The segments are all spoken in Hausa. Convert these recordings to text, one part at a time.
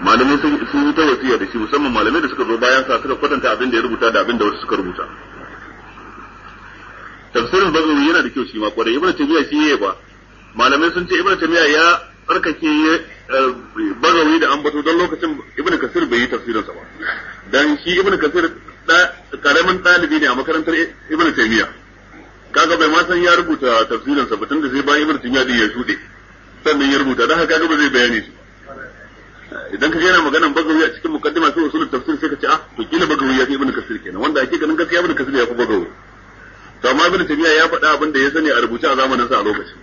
malamai sun yi ta wasiya da shi musamman malamai da suka zo bayan sa suka kwatanta abin da ya rubuta da abin da wasu suka rubuta tafsirin bagawi yana da kyau shi ma kwarai ibnu taymiya shi yayi ba malamai sun ce ibnu taymiya ya tsarkake bagawi da ambato don lokacin ibnu kasir bai yi tafsirin sa ba dan shi ibnu kasir da karamin dalibi ne a makarantar ibnu taymiya kaga bai ma san ya rubuta tafsirin sa ba tunda sai bayan ibnu taymiya din ya shude sannan ya rubuta dan haka kaga ba zai bayani shi idan ka yana maganan bagawi a cikin mukaddima sai usulul tafsir sai ka ce ah to kila bagawi ya fi ibnu kasir kenan wanda ake ganin gaskiya ibnu kasir ya fi bagawi to amma ibnu taymiya ya faɗa abin da ya sani a rubuce a zamanin sa a lokacin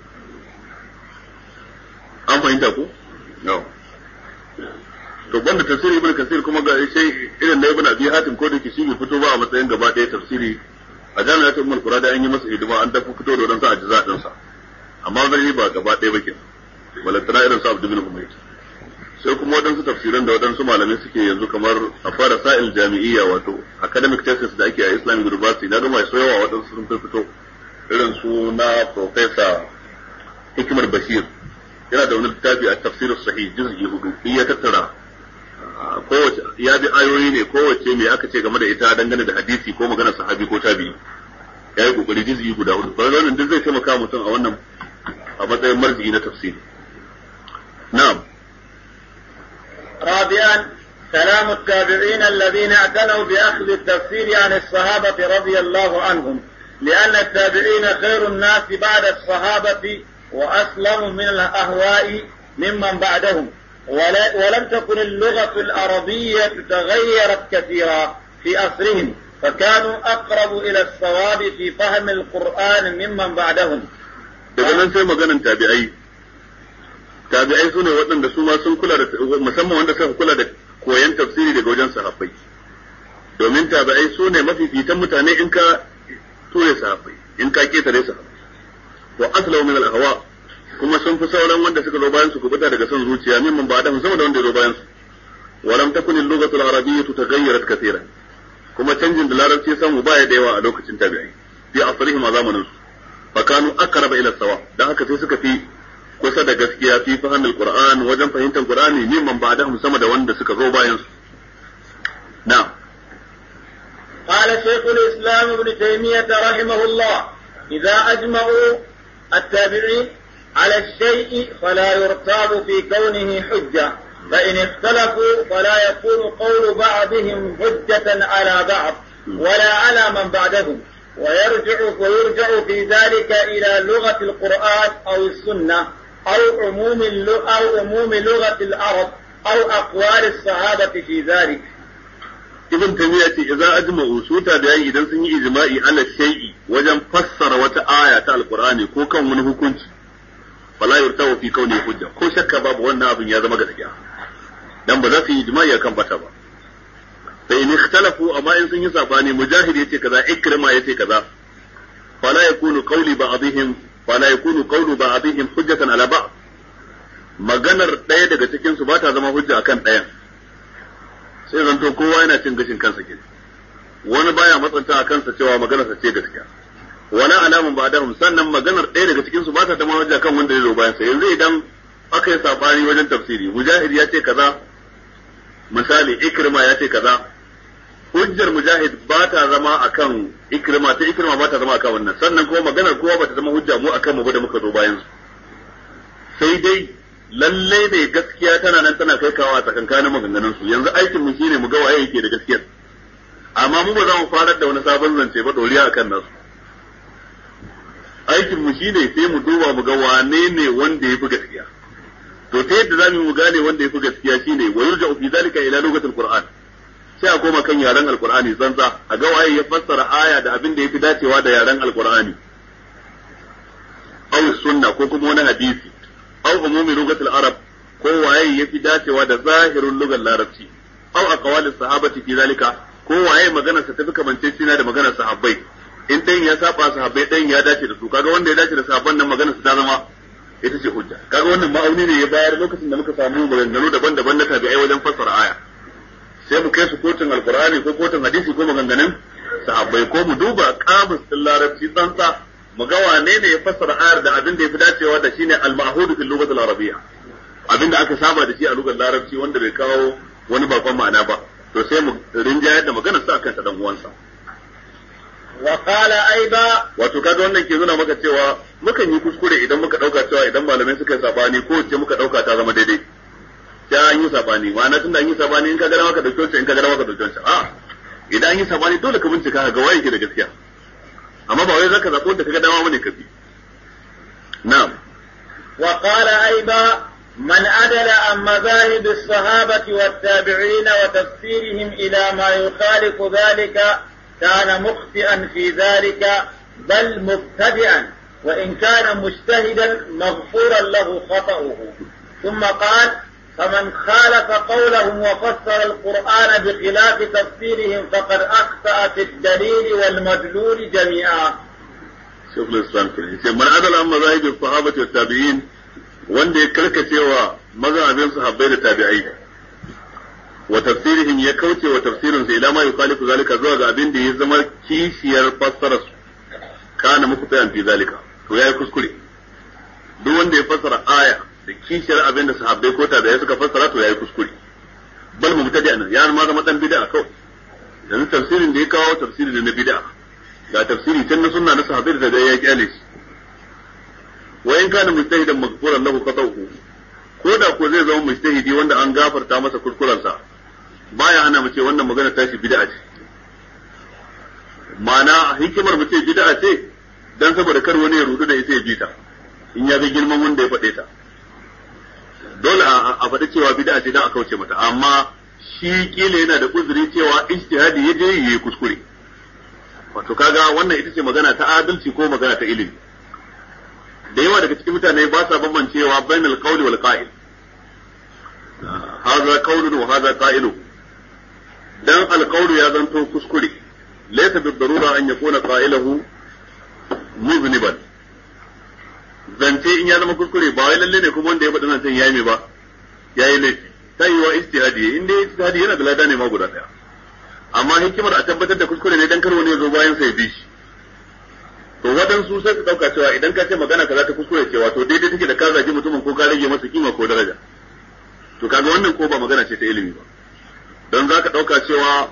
an fahimta ko no to banda tafsiri ibnu kasir kuma ga sai irin na ibnu abi hatim ko da ke shi bai fito ba a matsayin gaba ɗaya tafsiri a jami'at ummul qura da an yi masa hidima an dafa fito da wadansu ajza din sa amma zai ba gaba ɗaya ba kenan balantana irin sa abdul bin umayr sai kuma waɗansu tafsiran da waɗansu malamai suke yanzu kamar a fara sa'il jami'iyya wato academic thesis da ake a Islamic University na gama so yawa waɗansu sun fito irin su na Professor Hikimar Bashir yana da wani littafi a tafsir sahih juz'i hudu in ya tattara kowace ya bi ayoyi ne kowace me aka ce game da ita dangane da hadisi ko maganar sahabi ko tabi'i ya yi kokari juz'i guda hudu ba wannan duk zai taimaka mutum a wannan a matsayin marji'i na tafsiri na'am رابعا كلام التابعين الذين اعتنوا باخذ التفسير عن الصحابه رضي الله عنهم لان التابعين خير الناس بعد الصحابه واسلم من الاهواء ممن بعدهم ولا ولم تكن اللغه العربيه تغيرت كثيرا في عصرهم فكانوا اقرب الى الصواب في فهم القران ممن بعدهم. daga nan sai maganan tabi'ai tabi'ai su ne waɗanda su ma sun kula da musamman wanda suka kula da koyan tafsiri daga wajen sahabbai domin tabi'ai su ne mafifitan mutane in ka ture sahabbai in ka ketare sahabbai wa aslahu min al-ahwa kuma sun fi sauran wanda suka zo bayan su kubuta daga son zuciya mimman ba da sama da wanda ya zo bayan su wa lam takun al-lughatu al-arabiyyah taghayyarat kathiran kuma canjin da larabci samu baya da yawa a lokacin tabi'ai fi asrihim a zamanin su fa kanu aqraba ila sawa dan haka sai suka fi kusa da gaskiya fi fahimtar Qur'an wajen fahimtar Qur'ani mimman ba da sama da wanda suka zo bayan su na'am قال شيخ الإسلام ابن تيمية رحمه الله إذا أجمعوا التابعين على الشيء فلا يرتاب في كونه حجة فإن اختلفوا فلا يكون قول بعضهم حجة على بعض ولا على من بعدهم ويرجع ويرجع في ذلك إلى لغة القرآن أو السنة أو عموم أو عموم لغة العرب أو أقوال الصحابة في ذلك. ibn taymiya ce idza ajma'u su tabi'ai idan sun yi ijma'i ala shay'i wajen fassara wata aya ta alqur'ani ko kan wani hukunci fala yurtawu fi kauni hujja ko shakka babu wannan abin ya zama gaskiya dan ba za su yi ijma'i akan bata ba fa in ikhtalafu amma in sun yi sabani mujahid yace kaza ikrima yace kaza fala yakunu qawli ba'dihim fala yakunu qawlu ba'dihim hujjatan ala ba'd maganar ɗaya daga cikin su ba ta zama hujja akan ɗayan sai zanto kowa yana cin gashin kansa ke wani baya matsanta a kansa cewa maganarsa ce gaskiya wala alamun ba dahum sannan maganar ɗaya daga cikin su ba ta zama hujja kan wanda ya zo bayan sa yanzu idan aka yi sabani wajen tafsiri mujahid ya ce kaza misali ikrima ya ce kaza hujjar mujahid ba ta zama akan ikrima ta ikrima ba ta zama akan wannan sannan kuma maganar kowa ba ta zama hujja mu akan mu ba da muka zo bayan su sai dai lallai ne gaskiya tana nan tana kai kawo a tsakankanin maganganun su yanzu aikin mu shine mu ga waye yake da gaskiyar amma mu ba za mu farar da wani sabon zance ba doriya akan nasu aikin mu shine sai mu duba mu ga wane ne wanda ya fi gaskiya to ta yadda zamu mu gane wanda ya fi gaskiya shine wa yurja fi zalika ila lugatil qur'an sai a koma kan yaren alqur'ani tsantsa a ga waye ya fassara aya da abin da yafi dacewa da yaren alqur'ani aw sunna ko kuma wani hadisi aw umumi lugatil arab ko waye yafi dacewa da zahirin lugar larabci aw aqwalis sahabati fi zalika ko waye maganar sa tafi kamancecina da maganar sahabbai in dan ya saba sahabbai dan ya dace da su kaga wanda ya dace da sahabban nan maganar sa ta zama ita ce hujja kaga wannan ma'auni ne ya bayar lokacin da muka samu maganganu daban-daban na tabi'ai wajen fassara aya sai mu kai su kotun alqur'ani ko kotun hadisi ko maganganun sahabbai ko mu duba kamus din larabci tsantsa mu ga wane ne ya fassara ayar da abin da ya fi dacewa da shine al-ma'hud fil lughati al-arabiyya abinda aka saba da shi a lugar larabci wanda bai kawo wani bakon ma'ana ba to sai mu rinjayar da maganar sa akan ta dan uwansa wa qala aiba wato kaga wannan ke nuna maka cewa mukan yi kuskure idan muka dauka cewa idan malamai suka yi sabani ko ce muka dauka ta zama daidai sai an yi sabani ma'ana tun da an yi sabani in ka gana maka dauki wancan in ka gana maka dauki wancan a idan an yi sabani dole ka bincika ka ga waye ke da gaskiya amma ba wai zaka zaɓo da kaga dama bane ka bi na'am wa qala aiba من عدل عن مذاهب الصحابة والتابعين وتفسيرهم إلى ما يخالف ذلك كان مخطئا في ذلك بل مبتدئا وإن كان مجتهدا مغفورا له خطأه ثم قال فمن خالف قولهم وفسر القرآن بخلاف تفسيرهم فقد أخطأ في الدليل والمدلول جميعا شوف الإسلام كده من عدل عن مذاهب الصحابة والتابعين wanda ya karkace wa mazhabin sahabbai da tabi'ai wa tafsirihim ya kauce wa tafsirin sa ila ma yukhalifu zalika zuwa ga abin da ya zama kishiyar fassarar su kana muku tayan fi zalika to yayi kuskure duk wanda ya fassara aya da kishiyar abin da sahabbai ko tabi'ai suka fassara to yayi kuskure bal mubtadi anan ya ma zama dan bid'a kawai yanzu tafsirin da ya kawo tafsiri da na bid'a ga tafsiri can na sunna na sahabbai da ya kyale shi wa in kana mujtahidan maghfuran lahu khata'uhu ko da ko zai zama mujtahidi wanda an gafarta masa kuskurensa baya hana mu ce wannan magana tashi bid'a ce ma'ana hikimar mu ce bid'a ce dan saboda kar wani ya rudu da ita ya bi ta in ya ga girman wanda ya faɗe ta dole a faɗi cewa bid'a ce dan a kauce mata amma shi kila yana da uzuri cewa ijtihadi ya je yayi kuskure wato kaga wannan ita ce magana ta adalci ko magana ta ilimi da yawa daga cikin mutane ba sa bambancewa bainal qawli wal qa'il hadha qawlun wa hadha qa'ilu dan al qawlu ya zanto kuskure laysa bi darura an yakuna qa'iluhu muzniban zance in ya zama kuskure ba wai lalle ne kuma wanda ya faɗi nan sai yayi me ba yayi laifi sai wa ijtihadi in dai ijtihadi yana da lada ne ma guda daya amma hikimar a tabbatar da kuskure ne dan kar wani ya zo bayan sai bi shi to waɗansu sai su ɗauka cewa idan ka ce magana kaza ta kuskure cewa to daidai take da ka zagi mutumin ko ka rage masa kima ko daraja to kaga wannan ko ba magana ce ta ilimi ba don za ka ɗauka cewa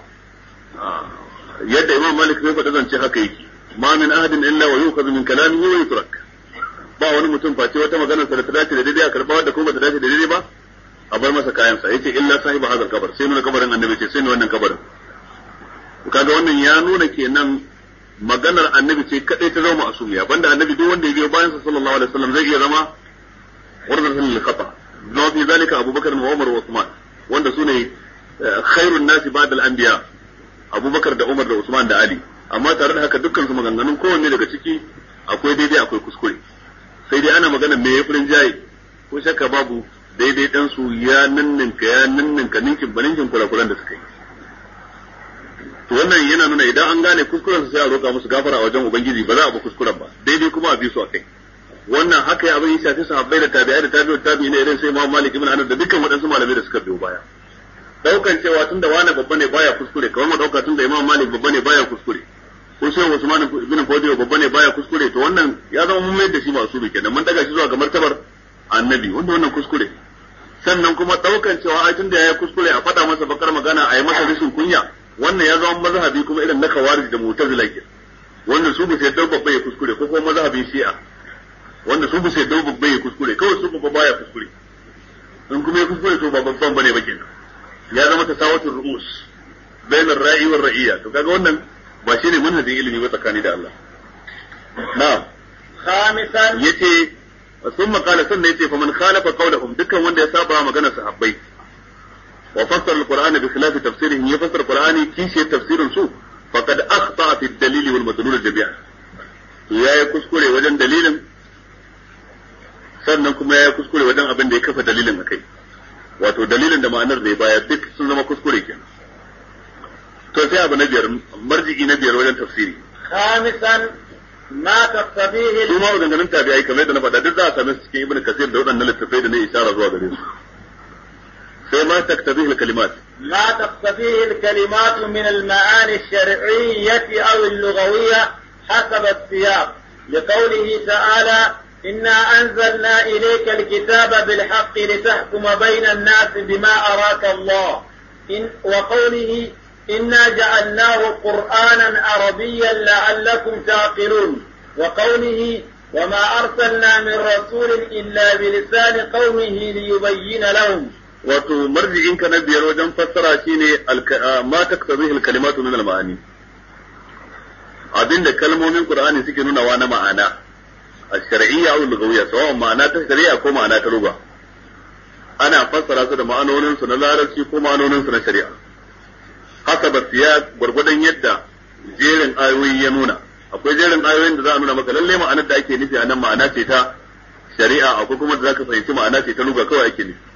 yadda imam malik zai faɗi zance haka yake ma min ahadin illa wa yukhadhu min kalamihi wa yutrak ba wani mutum face wata magana sa da ta dace da daidai a karɓa wadda ko ba ta dace da daidai ba a bar masa kayansa yace illa sahiba hadal kabar sai nuna kabarin annabi ce sai nuna wannan kabarin kaga wannan ya nuna kenan maganar annabi ce kadai ta zama asumiya banda annabi duk wanda ya biyo bayan sa sallallahu alaihi wasallam zai iya zama wardan lil khata zama fi zalika abubakar wa umar wa usman wanda sune khairun nasi ba'da al anbiya abubakar da umar da usman da ali amma tare da haka dukkan su maganganun kowanne daga ciki akwai daidai akwai kuskure sai dai ana magana me yafurin jayi ko shakka babu daidai dan su ya ninninka ya ninninka ninkin baninkin kurakuran da suka yi to wannan yana nuna idan an gane kuskuren su sai a roƙa musu gafara a wajen ubangiji ba za a bi kuskuren ba daidai kuma a bi su akai wannan haka ya abin ya shafi sahabbai da tabi'ai da tabi'ut tabi'in irin sai Imam Malik ibn Anas da dukkan waɗansu malamai da suka biyo baya daukan cewa tunda wani babba ne baya kuskure kamar mu dauka tunda Imam Malik babba ne baya kuskure ko sai Usman ibn Fodiyo babba ne baya kuskure to wannan ya zama mun mai da shi masu bi kenan mun daga shi zuwa ga martabar annabi wanda wannan kuskure sannan kuma daukan cewa ai tunda yayi kuskure a faɗa masa bakar magana a yi masa rashin kunya wannan ya zama mazhabi kuma irin na kawarij da mu'tazila ke wanda su bisa yadda babba ya kuskure ko kuma mazhabin shi'a wanda su bisa yadda babba ya kuskure kawai su babba baya kuskure in kuma ya kuskure to ba babban bane ba kenan ya zama tasawatul ru'us bain ar-ra'i war ra'iyya to kaga wannan ba shine manhajin ilimi ba tsakani da Allah na'am khamisan yace ثم قال سنة يتي فمن خالف قولهم دكا وند يسابع مغنى صحابي وفسر القرآن بخلاف تفسيرهم يفسر القرآن كيش تفسير سوء فقد أخطأ في الدليل والمدلول جميعا ya yi kuskure wajen dalilin sannan kuma ya yi kuskure wajen abin da ya kafa dalilin a kai wato dalilin da ma'anar da ya bayar duk sun zama kuskure kenan to sai abu na biyar marji'i na biyar wajen tafsiri khamisan ma taqtabihi su ma maganganun tabi'ai kamar yadda na faɗa duk za a same su cikin ibnu kasir da waɗannan littattafai da na isara zuwa gare su sai ma taktabihi kalimat ما تقتضيه الكلمات من المعاني الشرعية أو اللغوية حسب السياق لقوله تعالى إنا أنزلنا إليك الكتاب بالحق لتحكم بين الناس بما أراك الله إن وقوله إنا جعلناه قرآنا عربيا لعلكم تعقلون وقوله وما أرسلنا من رسول إلا بلسان قومه ليبين لهم wato marji'in ka na biyar wajen fassara shine ma taktabihi al-kalimatu min al-ma'ani abinda kalmomin Qur'ani suke nunawa na ma'ana الشرعية أو اللغوية سواء معناها شرعية أو معناها لغة أنا فسر هذا معنون سنة لارسي كو معنون سنة شريعة حسب السياق gwargwadon yadda jerin ayoyi ya nuna akwai jerin ayoyin da za a nuna maka lalle ma'anar da ake nufi a nan ma'ana ce ta shari'a akwai kuma da zaka fahimci ma'ana ce ta lugha kawai ake nufi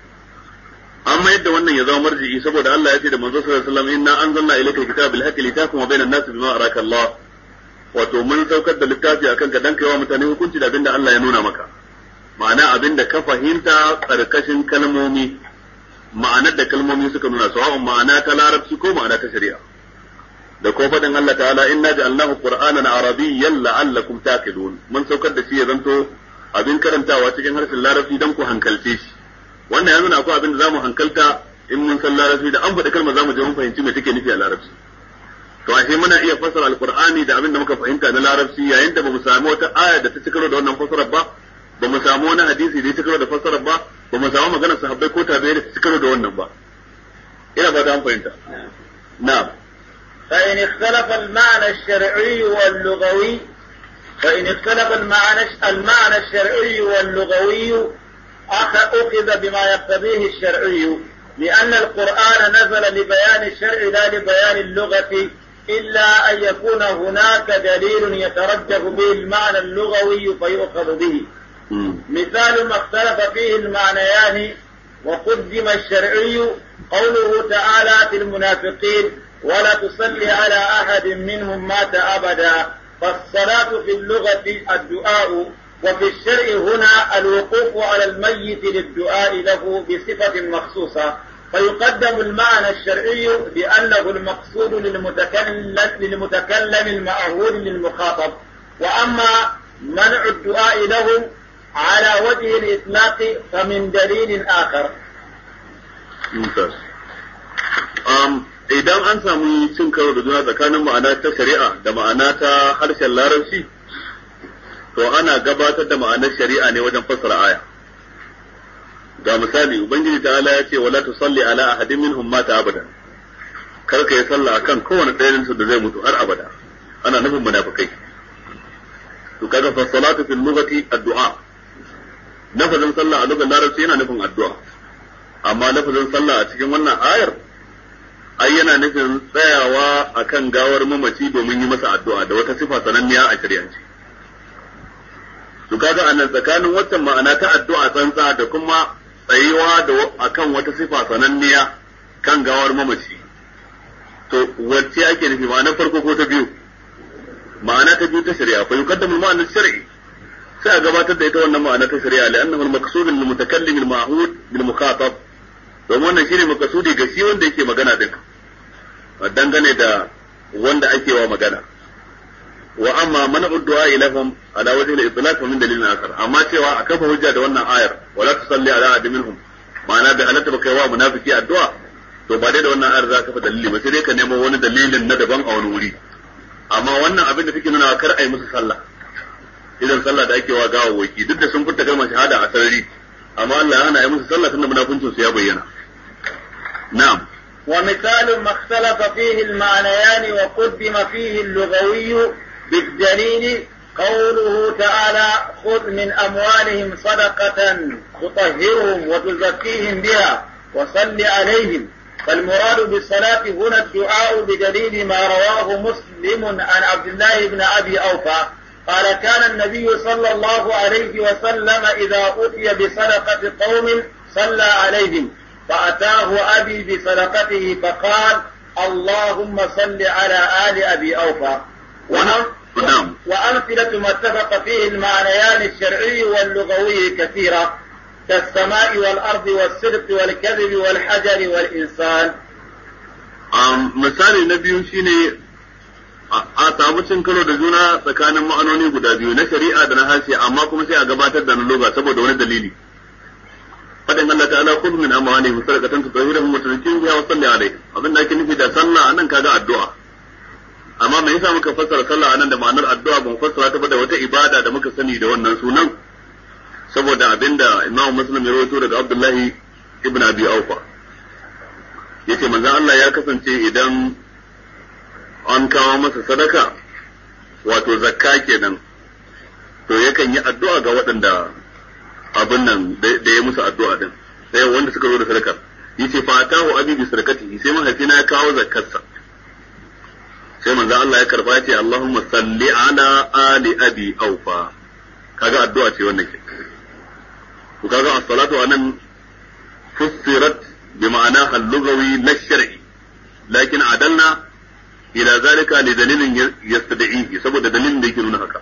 amma yadda wannan ya zama marji'i saboda Allah ya ce da manzo sallallahu alaihi wasallam inna anzalna ilayka alkitaba bil haqqi litahkuma bainan nasi bima araka Allah wato mun saukar da littafi akan ka dan kaiwa mutane hukunci da abinda Allah ya nuna maka ma'ana abinda ka fahimta karkashin kalmomi ma'anar da kalmomi suka nuna sawa'un ma'ana ta larabci ko ma'ana ta shari'a da ko faɗin Allah ta'ala inna ja'alnahu qur'anan arabiyyan la'allakum taqilun mun saukar da shi ya zanto abin karantawa cikin harshen larabci dan ku hankalce shi wannan ya nuna akwai abin da zamu hankalta in mun san larabci da an faɗi kalmar zamu je mun fahimci me take nufi a larabci to ashe muna iya fassara alqur'ani da abin da muka fahimta na larabci yayin da bamu samu wata aya da ta cikaro da wannan fassarar ba bamu samu wani hadisi da ya cikaro da fassarar ba bamu samu maganar sahabbai ko tabi'ai da ta cikaro da wannan ba ina fata an fahimta na'am فإن اختلف المعنى الشرعي واللغوي فإن اختلف المعنى المعنى الشرعي واللغوي أخذ بما يقتضيه الشرعي لأن القرآن نزل لبيان الشرع لا لبيان اللغة إلا أن يكون هناك دليل يترجح به المعنى اللغوي فيؤخذ به مثال ما اختلف فيه المعنيان وقدم الشرعي قوله تعالى في المنافقين ولا تصلي على أحد منهم مات أبدا فالصلاة في اللغة الدعاء وفي الشرع هنا الوقوف على الميت للدعاء له بصفة مخصوصة فيقدم المعنى الشرعي لأنه المقصود للمتكلم, للمتكلم المأهول للمخاطب وأما منع الدعاء لهم على وجه الإطلاق فمن دليل آخر ممتاز um, idan an samu cin karo da juna tsakanin ma'ana ta shari'a da ma'ana ta harshen larabci to ana gabatar da ma'anar shari'a ne wajen fassara aya ga misali ubangiji ta ala ya ce wala tusalli ala ahadin minhum mata abadan kar ka yi sallah akan kowane ɗayan su da zai mutu har abada ana nufin munafikai to kaga fa salatu fil lughati addu'a lafazin sallah a lugar larabci yana nufin addu'a amma lafazin sallah a cikin wannan ayar ai yana nufin tsayawa akan gawar mamaci domin yi masa addu'a da wata sifa sananniya a shari'ance to kaga anan tsakanin waccan ma'ana ta addu'a tsantsa da kuma tsayuwa da akan wata sifa sananniya kan gawar mamaci to wacce ake nufi ma'anar farko ko ta biyu ma'ana ta biyu ta shari'a fa yuqaddamu al-ma'na shar'i sai a gabatar da ita wannan ma'ana ta shari'a li'annahu al-maqsud lil mutakallim al-ma'hud bil mukhatab domin wannan shine makasudi ga shi wanda yake magana din dangane da wanda ake wa magana wa amma man uddu'a ilahum ala wajhi al-itlaq min dalilin akhar amma cewa a kafa hujja da wannan ayar wala tusalli ala ahadin minhum ma'ana bai halatta ba kai wa munafiki addu'a to ba dai da wannan ayar za ka kafa dalili ba sai dai ka nemo wani dalilin na daban a wani wuri amma wannan abin da take nuna kar a yi musu sallah idan sallah da ake wa gawawwaki duk da sun furta kalmar shahada a sarari amma Allah ya hana yi musu sallah tunda munafincin su ya bayyana na'am ومثال ما اختلف فيه المعنيان وقدم فيه اللغوي بالدليل قوله تعالى خذ من أموالهم صدقة تطهرهم وتزكيهم بها وصل عليهم فالمراد بالصلاة هنا الدعاء بدليل ما رواه مسلم عن عبد الله بن أبي أوفى قال كان النبي صلى الله عليه وسلم إذا أتي بصدقة قوم صلى عليهم فأتاه أبي بصدقته فقال اللهم صل على آل أبي أوفى نعم وأمثلة ما اتفق فيه المعنيان الشرعي واللغوي كثيرة كالسماء والأرض والصدق والكذب والحجر والإنسان um, misali na biyu shine a samu cin karo da juna tsakanin ma'anoni guda biyu na shari'a da na harshe amma kuma sai a gabatar da na loga saboda wani dalili fadin Allah ta'ala khudh min amwalihim sadaqatan tutahhiruhum wa tuzakkihim biha wa salli alaihim abin da ake nufi da sallah anan kaga addu'a amma me yasa muka fassara sallah anan da ma'anar addu'a ban fassara ta ba da wata ibada da muka sani da wannan sunan saboda abinda Imam Muslim ya rawaito daga Abdullahi ibn Abi Aufa yace manzon Allah ya kasance idan an kawo masa sadaka wato zakka kenan to yakan yi addu'a ga waɗanda abin nan da ya musu addu'a din sai wanda suka zo da sadakar yace fa atahu abi bi sadaqatihi sai mahaifina ya kawo zakkarsa sai manzo Allah ya karba ya ce Allahumma salli ala ali abi aufa kaga addu'a ce wannan ke to kaga as-salatu anan fussirat bi ma'ana al-lughawi la shar'i lakin adalna ila zalika li dalilin yastad'ihi saboda dalilin da yake nuna haka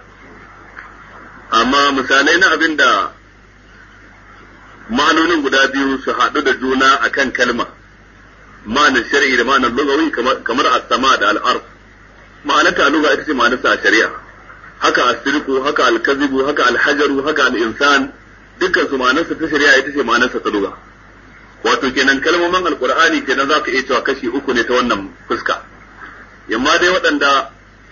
amma misalai na abinda ma'anonin guda biyu su haɗu da juna akan kalma ma'anar shar'i da ma'anar lugawi kamar as-sama da al-ard ma'anar ta lugha ita ce ma'anar sa a shari'a haka as-sirqu haka al-kadhibu haka al-hajaru haka al-insan dukkan su ma'anar sa ta shari'a ita ce ma'anar sa ta lugha wato kenan kalmomin alqur'ani kenan zaka iya cewa kashi uku ne ta wannan fuska yamma dai waɗanda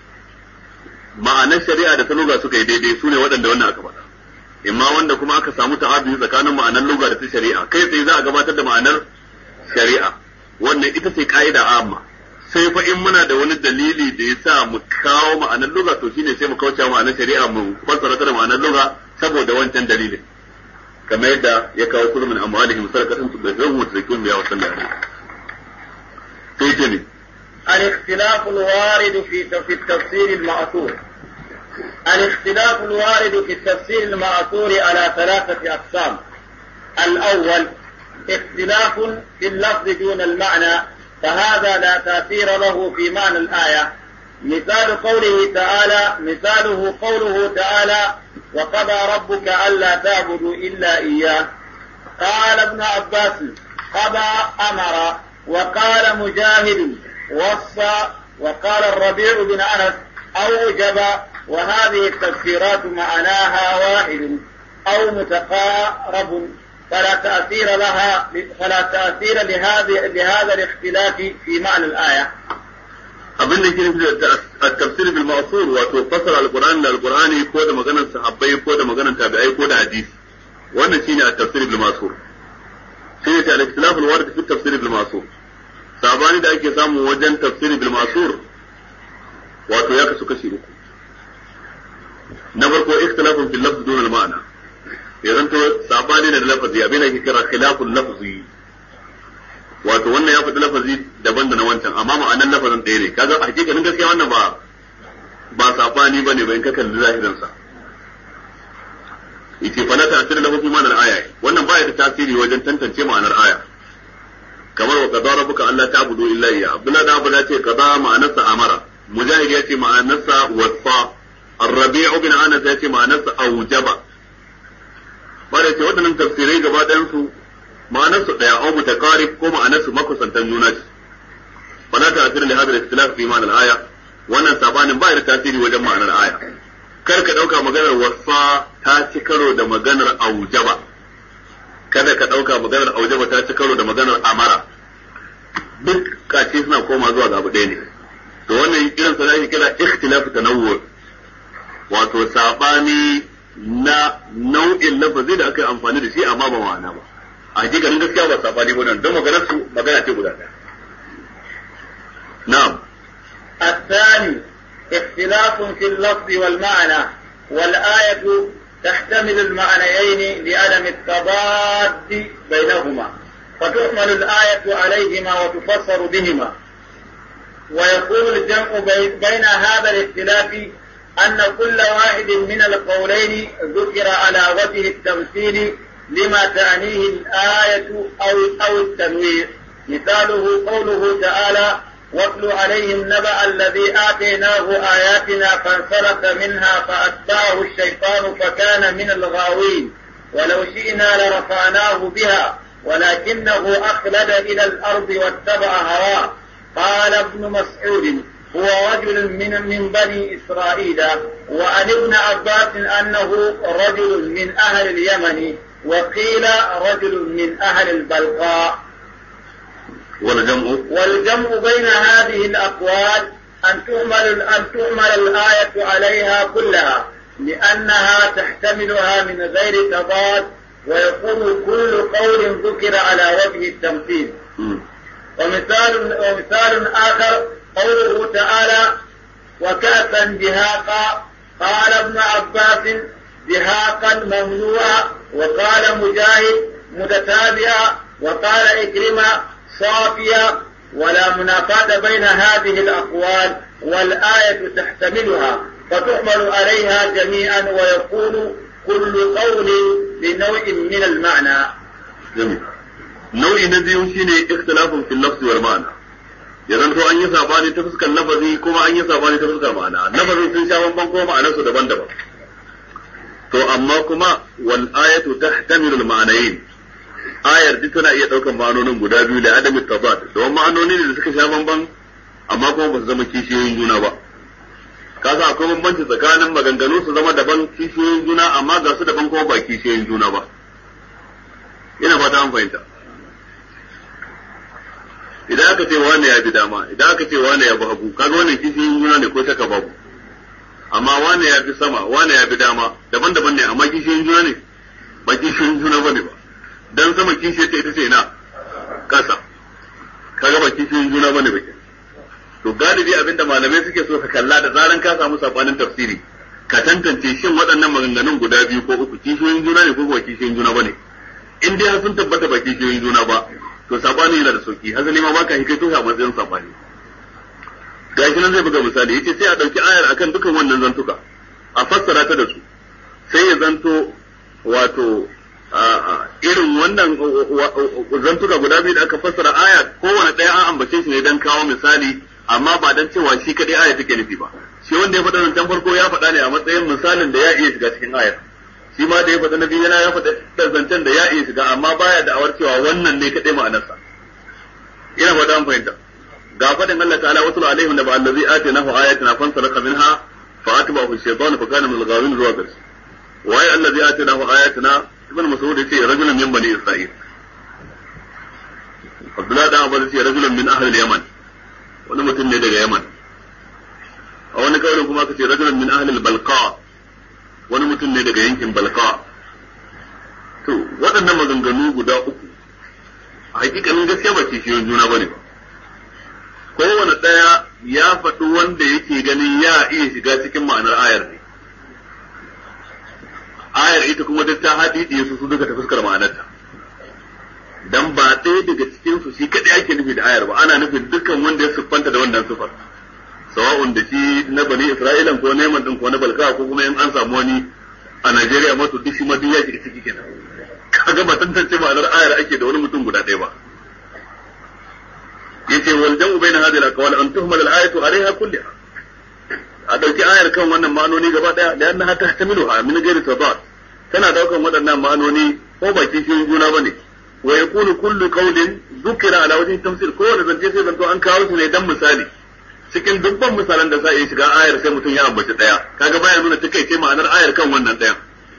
ma'anar shari'a da ta lugha suka yi daidai su ne waɗanda wannan aka faɗa imma wanda kuma aka samu ta'abi tsakanin ma'anar lugha da ta shari'a kai tsaye za a gabatar da ma'anar shari'a wannan ita ce ka'ida amma sai fa in muna da wani dalili da ya sa mu kawo ma'anar lugha to shine sai mu kauce ma'anar shari'a mu fassara ta da ma'anar lugha saboda wancan dalilin kamar yadda ya kawo kullu min amwalihim sadaqatan tudahhiruhum wa tuzakkihim biha wa sallallahu alaihi sai ce ne الاختلاف الوارد في في التفسير المأثور الاختلاف الوارد في التفسير المأثور على ثلاثة أقسام الأول اختلاف في اللفظ دون المعنى فهذا لا تأثير له في معنى الآية مثال قوله تعالى مثاله قوله تعالى وقضى ربك ألا تعبدوا إلا إياه قال ابن عباس قضى أمر وقال مجاهد وصى وقال الربيع بن أنس أوجب وهذه التفسيرات معناها واحد أو متقارب فلا تأثير لها فلا تأثير لهذه لهذا الاختلاف في معنى الآية. abin da ke nufi da tafsir bil ma'sur wato fasara alqur'ani da alqur'ani ko da maganar sahabbai ko da maganar tabi'ai ko da hadisi wannan shine at-tafsir bil ma'sur shine ta al-ikhtilaf al-warid fi tafsir bil ma'sur sabani da ake samu wajen tafsir bil ma'sur wato ya kasu kashi uku na farko ikhtilafun fil lafz dun al-ma'na ya zanto sabani da lafazi abin da ke kira khilaful lafzi wato wannan ya faɗi lafazi daban da na wancan amma ma'anar lafazin ɗaya ne kaga a hakikanin gaskiya wannan ba ba sabani bane ba in ka kalli zahirin sa yace fa la ta'sir lahu fi ma'anar aya wannan ba ya da tasiri wajen tantance ma'anar aya kamar wa qadara rabbuka alla ta'budu illa iyya abdullah da abu ce qada ma'anarsa amara mujahid ya ce ma'anarsa wasa الربيع بن انس ya ce ma'anarsa aujaba bare ce waɗannan tafsirai gaba ɗayan su ma'anarsu ɗaya au mutaqarib ko ma'anarsu makusantan juna ce fala ta'sir li hadha al-ikhtilaf fi ma'na al-aya wannan sabanin ba da tasiri wajen ma'anar aya kar ka dauka maganar wasa ta ci karo da maganar aujaba kada ka dauka maganar aujaba ta ci karo da maganar amara duk kace suna koma zuwa ga abu ɗaya ne to wannan irin sa ake kira ikhtilaf tanawwu wato sabani na nau'in lafazi da aka yi amfani da shi amma ba ma'ana ba a hakikanin gaskiya ba sabani ba nan don maganar su magana ce guda ɗaya na'am الثاني اختلاف في اللفظ والمعنى والآية تحتمل المعنيين لعدم التضاد بينهما فتحمل الآية عليهما وتفسر بهما ويكون الجمع بين هذا الاختلاف أن كل واحد من القولين ذكر على وجه التمثيل لما تعنيه الآية أو أو التنوير مثاله قوله تعالى واتل عليهم نبأ الذي آتيناه آياتنا فانسلخ منها فأتبعه الشيطان فكان من الغاوين ولو شئنا لرفعناه بها ولكنه أخلد إلى الأرض واتبع هواه قال ابن مسعود هو رجل من من بني إسرائيل وعن ابن عباس أنه رجل من أهل اليمن وقيل رجل من أهل البلقاء والجمع والجمع بين هذه الأقوال أن تؤمل أن تؤمل الآية عليها كلها لأنها تحتملها من غير تضاد ويكون كل قول ذكر على وجه التمثيل مم. ومثال ومثال آخر قوله تعالى وكأسا دهاقا قال ابن عباس دهاقا ممنوعا وقال مجاهد متتابعا وقال إكرمة صافيا ولا منافاة بين هذه الأقوال والآية تحتملها فتحمل عليها جميعا ويكون كل قول بنوع من المعنى jami nau'i na biyu shine ikhtilafun fil lafzi wal ma'ana ya zanto an yi sabani ta fuskar lafazi kuma an yi sabani ta fuskar ma'ana lafazin sun sha bamban kuma ma'anar su daban-daban to amma kuma wal ayatu tahtamilu al ma'anayn ayar duk tana iya daukan ma'anonin guda biyu da adami tazad don ma'anoni ne da suka sha bamban amma kuma ba su zama kishiyoyin juna ba kasa akwai bambanci tsakanin maganganu su zama daban kishiyoyin juna amma ga su daban kuma ba kishiyoyin juna ba ina fata an fahimta idan aka ce wane ya bi dama idan aka ce wane ya bi hagu kaga wannan kishiyoyin juna ne ko shaka babu amma wane ya bi sama wane ya bi dama daban-daban ne amma kishiyoyin juna ne ba kishiyoyin juna bane ba dan sama kishiyar ta ita ce na kasa kaga ba kishiyoyin juna bane ba kenan to galibi abinda malamai suke so ka kalla da zaran ka samu sabanin tafsiri ka tantance shin waɗannan maganganun guda biyu ko uku kishiyoyin juna ne ko ba kishiyoyin juna bane in dai har sun tabbata ba kishiyoyin juna ba to sabani yana da sauki hazali ma baka hikai to a matsayin sabani gashi nan zai buga misali yace sai a dauki ayar akan dukan wannan zantuka a fassara ta da su sai ya zanto wato irin wannan zantuka guda biyu da aka fassara aya kowane ɗaya an ambace shi ne dan kawo misali amma ba dan cewa shi kadai aya take nufi ba shi wanda ya faɗa nan tan farko ya faɗa ne a matsayin misalin da ya iya shiga cikin ayar shi ma da ya faɗa na biyu yana ya faɗa zancen da ya iya shiga amma baya da awar cewa wannan ne kadai ma'anarsa ina faɗa an fahimta ga faɗin Allah ta'ala wasu alaihim da ba allazi atinahu ayatina fansalaka minha fa atba'ahu shaytan fa kana min al-ghawin zuwa ƙarshe waye allazi atinahu ayatina ibn mas'ud yace rajulun min bani isra'il Abdullah dan Abbas yace rajulun min ahli al-yaman wani mutum ne daga Yaman a wani kaurin kuma aka ce rajulun min ahli al-balqa wani mutum ne daga yankin balqa to waɗannan maganganu guda uku a hakikanin gaskiya ba kishiyoyin juna bane ba kowane ɗaya ya faɗi wanda yake ganin ya iya shiga cikin ma'anar ayar ne ayar ita kuma duk ta haɗi su su duka ta fuskar ma'anarta dan ba ɗaya daga cikin su shi kaɗai ake nufi da ayar ba ana nufin dukkan wanda ya siffanta da wannan sifar sawa'un da shi na bani isra'ilan ko neman din ko na balka ko kuma in an samu wani a Najeriya ma to duk shi ma duk ya shiga ciki kenan kaga ba tantance ma'anar ayar ake da wani mutum guda ɗaya ba yace wal jam'u baina hadhihi al-aqwal an tuhmal al-ayatu alayha kulliha a dauki ayar kan wannan ma'anoni gaba daya da annaha tahtamiluha min ghairi tadad tana daukan waɗannan ma'anoni ko ba kishin juna bane wa yakunu kullu qawlin dhukira ala wajhi tamthil ko wanda zance sai zanto an kawo su ne dan misali cikin dubban misalan da za a yi shiga ayar sai mutum ya ambaci daya kaga baya nuna takaice ma'anar ayar kan wannan dayan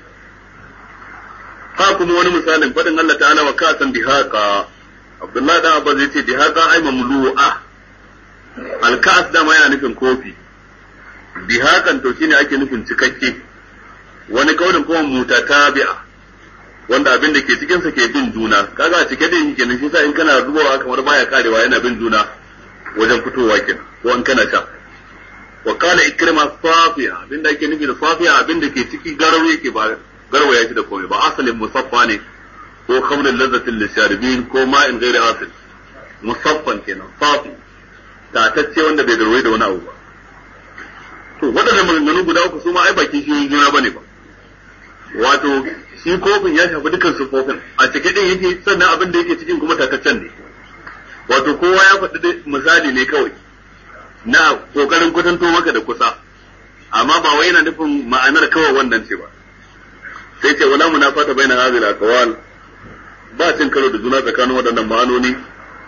ha kuma wani misalin fadin Allah ta'ala wa kasan dihaqa Abdullahi dan Abbas yace dihaqa ay mamlu'a al-ka'as da ma yana nufin kofi dihakan to shine ake nufin cikakke wani kaulin kuma mutatabi'a wanda abin da ke cikin sa ke bin juna kaga a cike da yake kenan shi sa in kana zubawa kamar baya karewa yana bin juna wajen fitowa kenan ko an kana sha wa qala ikrima safiya abin da ake nufi da safiya abin da ke ciki garawa yake ba garwaya shi da komai ba asalin musaffa ne ko khamrul lazzatin lisharibin ko ma'in ghairi asil musaffan kenan safi tatacce wanda bai garwaye da wani abu ba to waɗannan maganganu guda uku su ma ai bakin shi juna bane ba wato shi kofin ya shafi dukkan sufofin a cike din yake sannan abin da yake cikin kuma tataccen ne wato kowa ya faɗi misali ne kawai na kokarin kwatanto maka da kusa amma ba wai yana nufin ma'anar kawai wannan ce ba sai ce wala munafata baina hadhihi al-aqwal ba cin karo da juna tsakanin waɗannan ma'anoni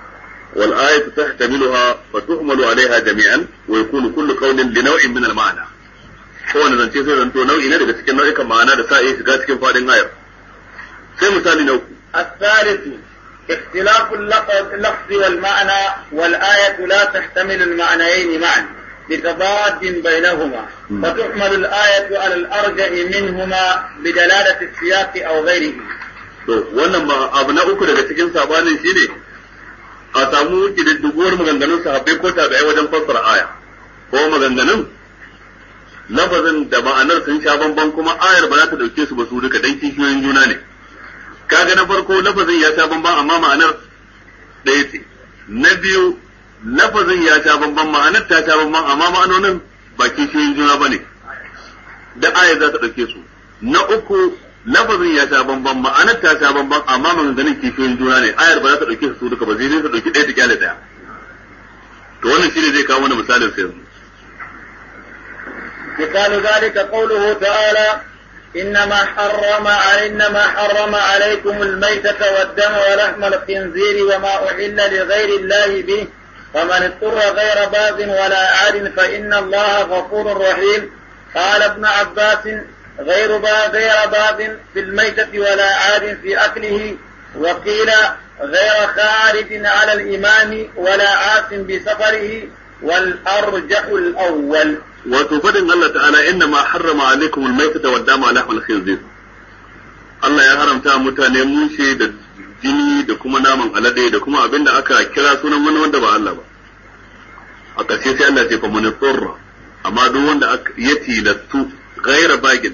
wal ayatu tahtamiluha fa tuhmalu alaiha jami'an wa yakunu kullu qawlin li naw'in min al ma'na kowane zance sai zanto nau'i ne daga cikin nau'ikan ma'ana da sa iya shiga cikin fadin ayar sai misali na uku الثالث اختلاف اللفظ والمعنى والآية لا تحتمل المعنيين معا لتضاد بينهما فتحمل الآية على الأرجح منهما بدلالة السياق أو غيره to wannan ma abu na uku daga cikin sabanin shine a samu kididdiguwar maganganun sahabbai ko tabi'ai wajen fassara aya ko maganganun lafazin da ma'anar sun sha bamban kuma ayar ba za ta dauke su ba su duka dan kishiyoyin juna ne kaga na farko lafazin ya sha bamban amma ma'anar ɗaya ce na biyu lafazin ya sha bamban ma'anar ta sha bamban amma ma'anonin ba kishiyoyin juna ba ne da ayar za ta dauke su na uku lafazin ya sha bamban ma'anar ta sha bamban amma maganganun kishiyoyin juna ne ayar ba za ta dauke su duka ba zai ta dauki ɗaya ta kyale ɗaya to wannan shine zai kawo mana misalin sai yanzu مثال ذلك قوله تعالى إنما حرم إنما حرم عليكم الميتة والدم ولحم الخنزير وما أحل لغير الله به فمن اضطر غير باغ ولا عاد فإن الله غفور رحيم قال ابن عباس غير باغ غير باغ في الميتة ولا عاد في أكله وقيل غير خارج على الإمام ولا عاص بسفره والأرجح الأول wato fadin Allah ta'ala inna ma harrama alaikum almaytata wad dama lahmal khinzir Allah ya haramta mutane mushe da jini da kuma naman alade da kuma abin da aka kira sunan wani wanda ba Allah ba a ƙarshe sai Allah ce fa mun tsurra amma duk wanda ya tilastu gaira bagin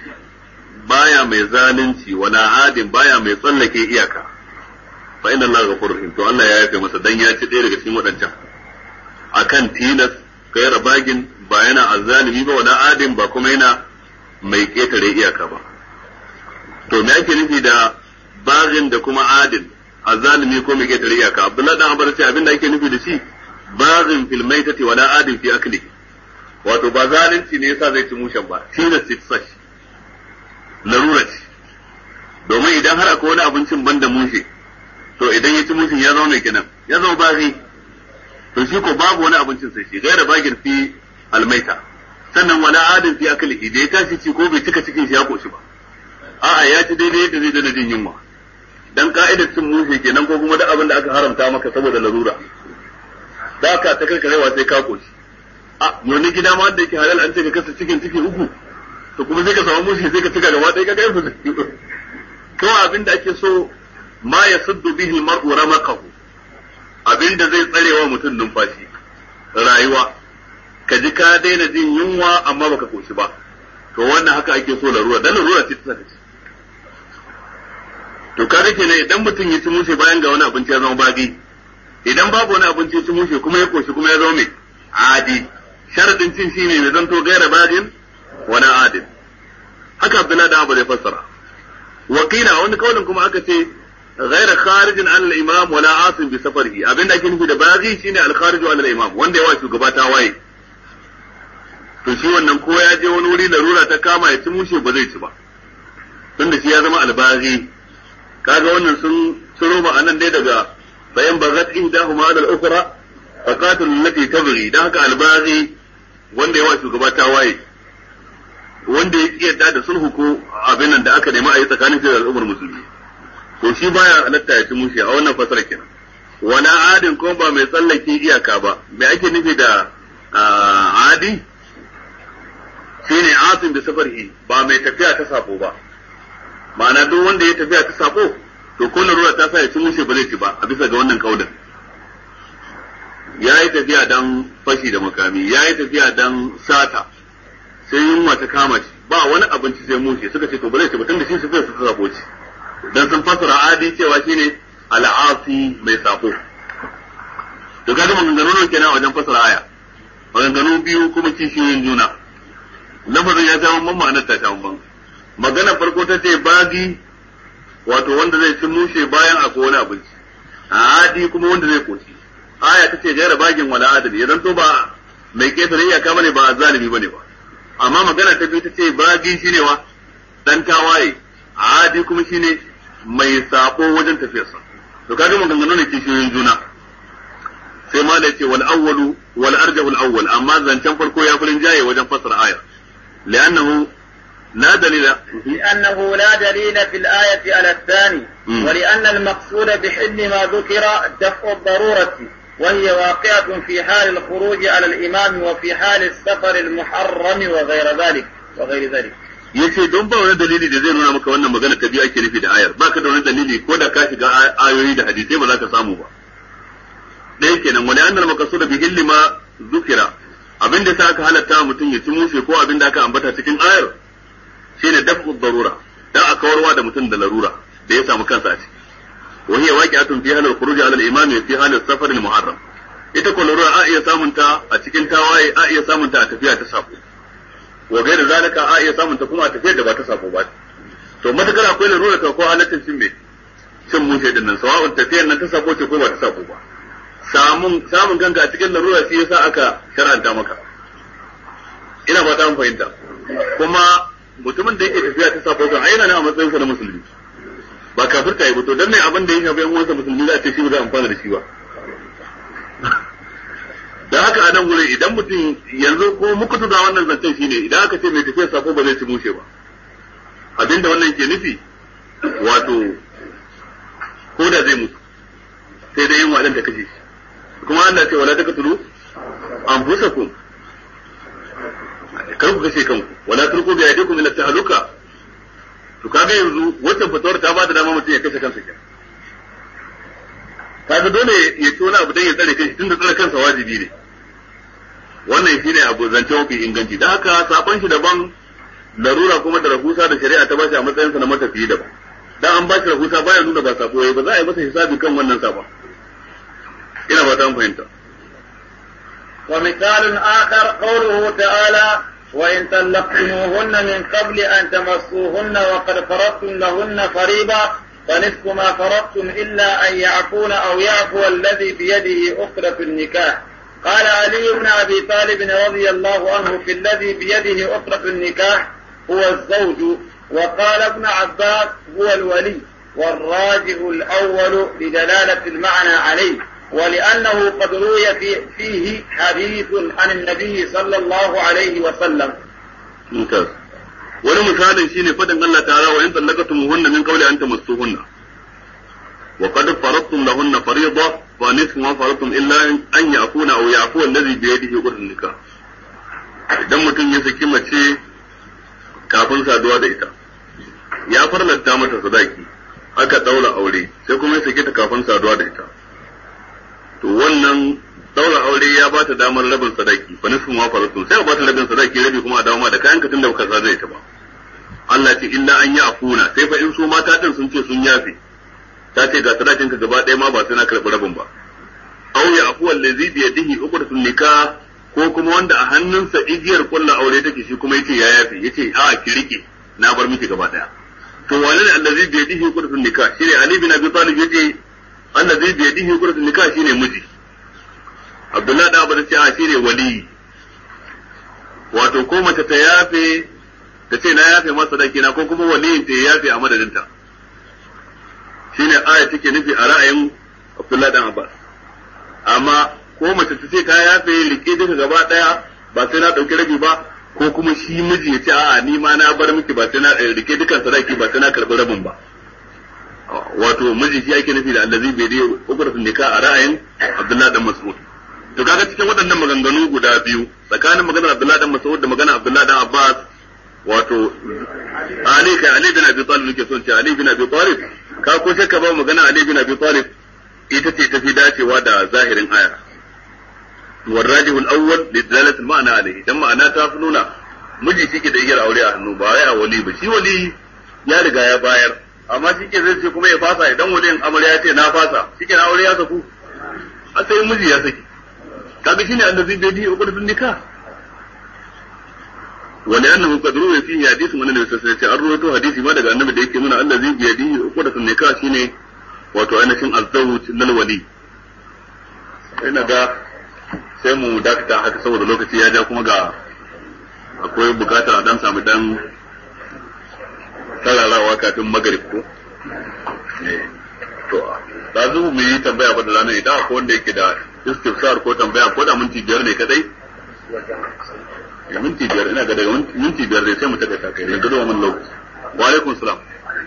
baya mai zalunci wala adin baya mai tsallake iyaka fa inna Allah ghafurur rahim to Allah ya yafe masa dan ya ci ɗaya daga cikin waɗancan akan tilas gaira bagin ba yana azzalimi ba wala adin ba kuma yana mai ketare iyaka ba to me ake nufi da bagin da kuma adin azzalimi ko mai ketare iyaka Abdullahi dan Abbas ce abinda ake nufi da shi bagin fil maitati wala adin fi akli wato ba zalunci ne yasa zai ci mushen ba tilas ce ta shi larura ce domin idan har akwai wani abincin banda mushe to idan ya ci mushin ya zama mai kenan ya zama bagi to shi ko babu wani abincin sai shi gaira bagin fi almaita sannan wala adin fi aklihi da ya tashi ci ko bai cika cikin shi ya koshi ba a'a ya ci daidai yadda zai dana jin yunwa dan ka'idar cin mushe kenan ko kuma duk abin da aka haramta maka saboda larura da ka ta karkarewa sai ka koshi a wani gida ma da yake halal an ce ka kasa cikin ciki uku to kuma sai ka samu mushe sai ka cika gaba ɗaya ka kai ba to abin da ake so ma ya suddu bihi al-mar'u ramaqahu abin da zai tsarewa mutum numfashi rayuwa ka ji ka daina jin yunwa amma baka koshi ba to wannan haka ake so larura dan larura ce ta saka ci to kaga kenan idan mutum ya ci mushe bayan ga wani abinci ya zama bagi idan babu wani abinci ya ci mushe kuma ya koshi kuma ya zama mai adi sharadin cin shine mai zanto gaira bagin wani adin haka abdullahi da abu zai fassara wakila wani kaulin kuma aka ce غير خارج عن الامام ولا عاصم بسفره abinda ake nufi da bazi shine al-kharij an al-imam wanda ya wa shugaba ta waye to shi wannan ko ya je wani wuri larura ta kama ya ci mushe ba zai ci ba tunda shi ya zama albazi kaga wannan sun ciro ba anan dai daga bayan bagat ihdahuma ala al-ukhra fa qatil allati tabghi dan haka albazi wanda ya wa shugaba ta waye wanda ya kiyarda da sulhu ko abin nan da aka nemi a yi tsakanin da al'ummar musulmi to shi baya halatta ya ci mushe a wannan fasara kenan wala adin ko ba mai tsallake iyaka ba me ake nufi da adi shine asin da safarhi ba mai tafiya ta sabo ba ma'ana duk wanda ya tafiya ta sabo to ko ruwa ta sa ya ci mushe ba zai ci ba a bisa ga wannan kaulin ya yi tafiya dan fashi da makami ya yi tafiya dan sata sai yunwa ta kama shi ba wani abinci sai mushe suka ce to ba zai ci ba tunda shi su su sabo ci dan sun fasara adi cewa shine al'asi mai sako to kaga maganganu ne kenan wajen fasara aya maganganu biyu kuma kishiyoyin juna lafazin ya sha bamban ma'anar ta sha bamban magana farko ta ce bagi wato wanda zai ci mushe bayan akwai wani abinci adi kuma wanda zai koci aya ta ce gaira bagin wala adali ya zanto ba mai ketare iyaka bane ba zalimi bane ba amma magana ta biyu ta ce bagi shine wa dan tawaye adi kuma shine mai sako wajen tafiyarsa to kaga maganganu ne kishiyoyin juna ma da ce wal awwalu wal arjahu al awwal amma zancen farko ya furin jaye wajen fassara aya li'annahu la dalila لأنه لا دليل في الآية على الثاني مم. ولأن المقصود بحل ما ذكر دفع الضرورة وهي واقعة في حال الخروج على الإمام وفي حال السفر المحرم وغير ذلك وغير ذلك yace don ba wani dalili da zai nuna maka wannan magana ta biyu ake nufi da ayar baka da wani dalili ko da ka shiga ay- ayoyi da hadisai ba za ka samu ba ɗaya kenan wani annal maqsuda bi hilli ma zukira abin da sa aka halatta wa mutum ya ci mushe ko abin da aka ambata cikin ayar shine daf'u darura dan a kawarwa da mutum da larura da ya samu kansa a ciki wa hiya waqi'atun fi halil khuruj ala al-imam fi halil safar al-muharram ita ko larura a iya samunta a cikin tawaye a iya samunta a tafiya ta sako wa gaira zalika a iya samun ta kuma a tafiyar da ba ta sako ba to matakar akwai larura ta ko halaccin cin me cin mushe din nan sawa'un tafiyar nan ta sako ce ko ba ta sako ba samun samun kanka a cikin larura shi yasa aka shar'anta maka ina ba ta fahimta kuma mutumin da yake tafiya ta sako kan ayyana ne a matsayin sa na musulmi ba kafirta yi ba to dan ne abin da ya shafi yan uwansa musulmi za a ce shi ba zai amfana da shi ba da haka a nan wurin idan mutum yanzu ko muku da wannan zancen shine idan aka ce mai tafiya sako ba zai ci mushe ba abinda wannan ke nufi wato ko da zai mutu sai dai yin wadan ta kashe shi kuma Allah ce wala taqtulu anfusakum kar ku kashe kanku wala turku bi aydikum ila tahluka to kaga yanzu wannan fatawar ta ba da dama mutum ya kashe kansa kenan kaga dole ya ci wani abu dan ya tsare kanshi tunda tsare kansa wajibi ne wannan shine abu zance mafi inganci da haka sabon shi daban larura kuma da rahusa da shari'a ta bashi a matsayin sa na matafiyi daban dan an bashi rahusa baya nuna ba sabo yayi ba za a yi masa hisabi kan wannan sabon ina ba ta fahimta ومثال آخر قوله تعالى وإن طلقتموهن من قبل أن تمسوهن وقد فرضتم لهن فريضة فنصف ما فرضتم إلا أن يعفون أو يعفو الذي بيده عقدة النكاح قال علي بن أبي طالب رضي الله عنه في الذي بيده عقدة النكاح هو الزوج وقال ابن عباس هو الولي والراجح الأول لدلالة المعنى عليه ولأنه قد روي في فيه حديث عن النبي صلى الله عليه وسلم mumtaz wani misalin shine fadin Allah ta'ala wa in tallaqatumuhunna min qawli an tamassuhunna wa qad faradtum lahunna fariida fa nisfu ma faradtum illa an ya'funa aw ya'fu alladhi bi yadihi uqdun nikah idan mutum ya saki mace kafin saduwa da ita ya farlanta mata sadaki aka daura aure sai kuma ya sake ta kafin saduwa da ita to wannan daura aure ya ba ta damar rabin sadaki fa nisfu ma faradtum sai a ba ta rabin sadaki rabi kuma a dawo ma da kayan ka tunda baka sa zai ta ba Allah ce illa an yi afuna sai fa in su mata din sun ce sun yafe ta ce ga sadakin ka gaba ɗaya ma ba sai na karɓi rabin ba aw ya afu allazi bi yadihi uqdatun nikah ko kuma wanda a hannunsa igiyar kullu aure take shi kuma yace ya yafe yace a ki rike na bar miki gaba ɗaya to wani ne allazi bi yadihi uqdatun nikah shine ali bin abi talib yace allazi bi yadihi uqdatun nikah shine miji Abdullahi da Abu ce a shine wali wato ko mace ta yafe ta ce na yafe masa sadaki na ko kuma waliyin ta ya yafe a madadinta shine aya take nufi a ra'ayin Abdullahi dan Abbas amma ko mace ta ce ta yafe rike duka gaba daya ba sai na dauki rabi ba ko kuma shi miji ya ce a'a ni ma na bar miki ba sai na rike dukan sadaki ba sai na karbi rabin ba wato miji shi ake nufi da allazi bai dai ukratun nikah a ra'ayin Abdullahi dan Mas'ud to kaga cikin waɗannan maganganu guda biyu tsakanin maganar Abdullahi dan Mas'ud da maganar Abdullahi dan Abbas wato Ali kai Ali bin Abi Talib nake son ce Ali bin Abi Talib ka ko shakka ba magana Ali bin Abi Talib ita ce tafi dacewa da zahirin aya والراجح الأول لدلالة المعنى عليه dan ma'ana ta fi nuna miji shike da igiyar aure a hannu ba wai a wali ba shi wali ya riga ya bayar amma shi ke zai ce kuma ya fasa idan waliyin amarya ya ce na fasa shi ke na aure ya saku a sai miji ya saki kaga shine annabi bai di uqdatun nikah wa li'annahu qad ruwiya fihi hadith min annabi sallallahu alaihi wasallam an rawaito hadisi ma daga annabi da yake nuna allazi bi yadihi uqdatun nikah shine wato ainihin azzawj lil wali ina ga sai mu dakata haka saboda lokaci ya ja kuma ga akwai bukatar a dan samu dan tararawa kafin magrib ko to da mu yi tambaya ba da ranar idan akwai wanda yake da istifsar ko tambaya ko da minti biyar ne kadai minti biyar ina ga daga minti biyar ne sai mu taɓa kai ne gado mun lokaci wa alaikum salam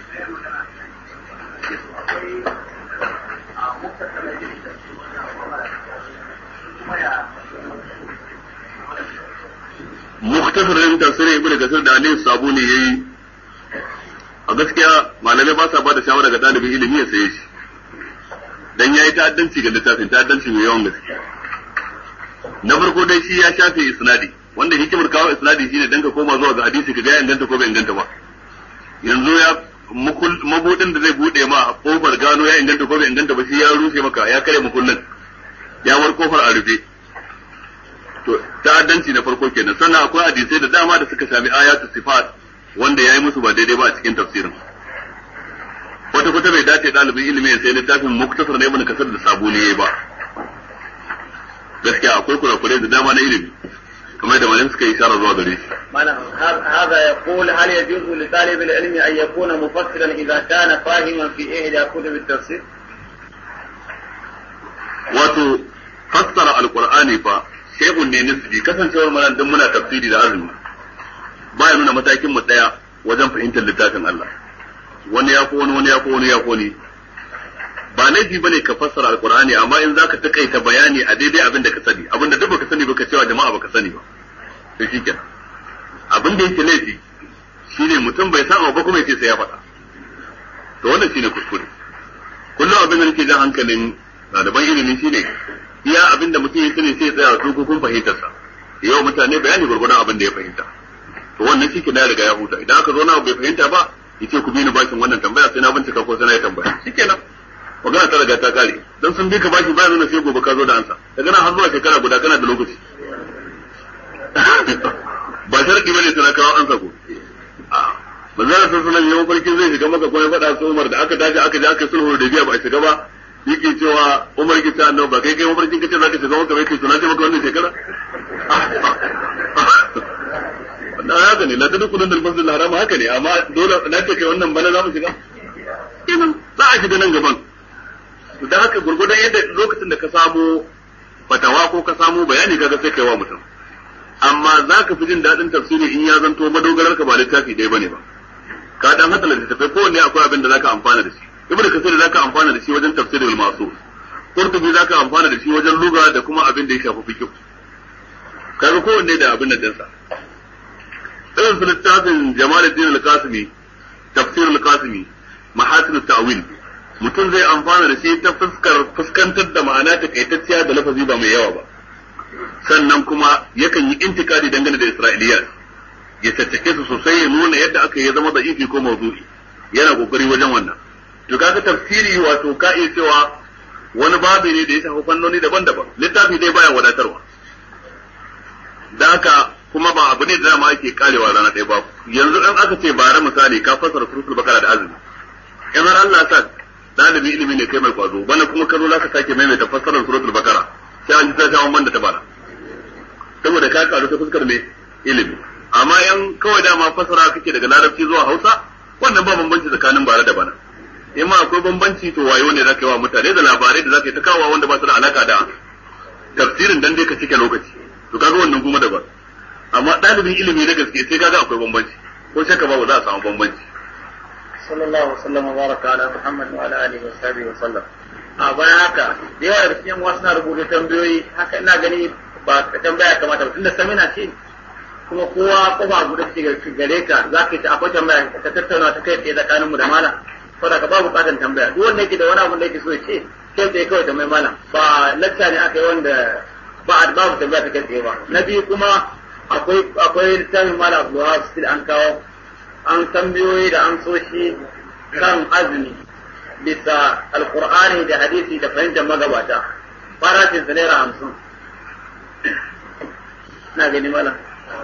muktasarin tafsirin ibnu kasir da aliyu sabuni yayi a gaskiya malamai ba sa ba da shawara ga dalibin ilimi ya saye shi dan yayi ta'addanci ga littafin ta'addanci mai yawan gaske na farko dai shi ya shafe isnadi wanda hikimar kawo isnadi shine dan ka koma zuwa ga hadisi ka ga inganta ko bai inganta ba yanzu ya mabudin da zai bude ma kofar gano ya inganta ko bai inganta ba shi ya rushe maka ya kare mukullin ya war kofar a rufe to ta'addanci na farko kenan sannan akwai hadisai da dama da suka sami ayatu sifat wanda yayi musu ba daidai ba a cikin tafsirin wata kwata bai dace dalibin ilimi ya sai littafin muktasar na ibn kasar da sabuni yayi ba gaskiya akwai kurakurai da dama na ilimi kamar da malam suka yi ishara zuwa gare shi هذا يقول هل يجوز لطالب العلم أن يكون مفسرا إذا كان فاهما في إحدى كتب التفسير؟ wato fassara alqur'ani fa shehun ne nisbi kasancewar mana dan muna tafsiri da azumi baya nuna matakin mu daya wajen fahimtar littafin Allah wani ya ko wani wani ya ko wani ya ko ni ba laifi bane ka fassara alqur'ani amma in zaka takaita bayani a daidai abin da ka sani abin da duk baka sani baka cewa jama'a baka sani ba to shikenan abin da yake laifi shine mutum bai san abu ba kuma yace sai ya faɗa to wannan shine kuskure kullum abin da nake jan hankalin ɗaliban ilimi shine iya abin da mutum ya sani sai ya tsaya su kun fahimtarsa yau mutane bayani gurgurdan abin da ya fahimta to wannan shi ke na riga ya huta idan aka zo na bai fahimta ba yace ku bi ni bakin wannan tambaya sai na bincika ko sai na yi tambaya shikenan magana ta riga ta kare dan sun bi ka baki bayan nuna sai gobe ka zo da ansa daga nan har zuwa shekara guda kana da lokaci ba sharadi bane sai na kawo ansa ko manzara sun sunan yawan farkin zai shiga maka kuma ya faɗa su Umar da aka tashi aka je aka sulhu da biya ba a shiga ba yake cewa Umar ki ta annabi ba kai kai mafarkin kace zaka shiga maka bai kai sunan ce maka wannan shekara wannan haka ne la ta dukkan da masjid haram haka ne amma dole na ce kai wannan bana za mu shiga kenan za a shiga nan gaban da haka gurgudan yadda lokacin da ka samu fatawa ko ka samu bayani kaga sai kai wa mutum amma za ka fi jin daɗin tafsiri in ya zanto madogarar ka ba littafi ɗaya bane ba ka dan hada littattafai kowanne akwai abin da zaka amfana da shi ibnu kasir zaka amfana da shi wajen tafsirul masu qurtubi zaka amfana da shi wajen lugha da kuma abin da ya shafi fiqh kaga kowanne da abin da dinsa irin su littafin jamaluddin al-qasimi tafsir al-qasimi mahasin at-ta'wil mutum zai amfana da shi ta fuskar fuskantar da ma'ana takaitacciya da lafazi ba mai yawa ba sannan kuma yakan yi intikadi dangane da isra'iliyat ya tattake su sosai ya nuna yadda aka yi zama da'ifi ko mawdu'i yana kokari wajen wannan to kaga tafsiri wato ka iya cewa wani babu ne da ya shafi fannoni daban-daban littafi dai baya wadatarwa da haka kuma ba abu ne da dama ake karewa rana ɗaya ba yanzu dan aka ce bara misali ka fassara suratul bakara da azumi in har Allah sa dalibi ilimi ne kai mai kwazo bana kuma ka zo za ka sake maimaita fassarar suratul bakara sai an ji ta shawon banda ta bara saboda ka karu ta fuskar mai ilimi amma yan kawai dama fassara kake daga larabci zuwa hausa wannan ba bambanci tsakanin bara da bana in ma akwai bambanci to wayo ne zaka yi wa mutane da labarai da zaka yi ta kawo wanda ba su da alaka da tafsirin dan dai ka cike lokaci to kaga wannan kuma daban amma ɗalibin ilimi na gaske sai kaga akwai bambanci ko shakka ba za a samu bambanci sallallahu wasallam wa baraka ala muhammad wa ala alihi wa sahbihi wa sallam a bayan haka da yawa da cikin wasu na rubuta tambayoyi haka ina gani ba tambaya kamata ba tunda samina ce kuma kowa kofa guda ce gare ka za ka yi ta akwai tambaya ta tattauna ta kai tsaye tsakanin mu da malam saboda ka ba bukatan tambaya duk wanda yake da wani abu da yake so ya ce kai tsaye kawai tambayi malam ba lacca ne aka yi wanda ba a babu tambaya ta kai tsaye ba na biyu kuma akwai akwai littafin malam abdulwahab still an kawo an tambayoyi da an so shi kan azumi bisa alkur'ani da hadisi da fahimtar magabata farashin sa naira hamsin na gani malam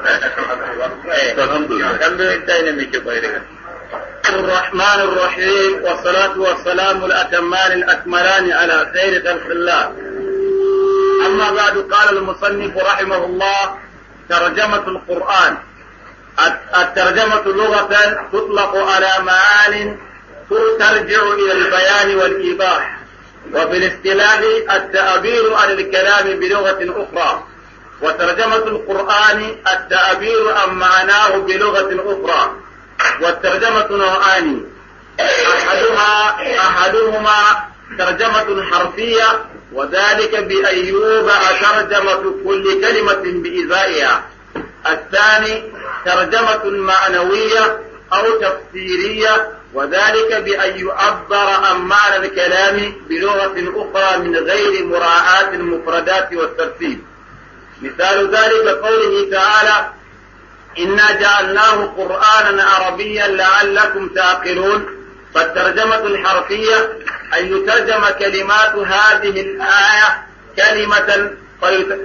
tambayoyin ta ne mai ke kwaye daga الرحمن الرحيم والصلاة والسلام الأتمان الأكملان على خير خلق الله أما بعد قال المصنف رحمه الله ترجمة القرآن الترجمة لغة تطلق على معان ترجع إلى البيان والإيضاح وفي الاصطلاح التعبير عن الكلام بلغة أخرى وترجمة القرآن التعبير عن معناه بلغة أخرى والترجمة نوعان أحدها أحدهما ترجمة حرفية وذلك بأيوب ترجمة كل كلمة بإزائها الثاني ترجمة معنوية أو تفسيرية وذلك بأن يعبر عن معنى الكلام بلغة أخرى من غير مراعاة المفردات والترتيب مثال ذلك قوله تعالى إنا جعلناه قرآنا عربيا لعلكم تعقلون فالترجمة الحرفية أن يترجم كلمات هذه الآية كلمة فيت...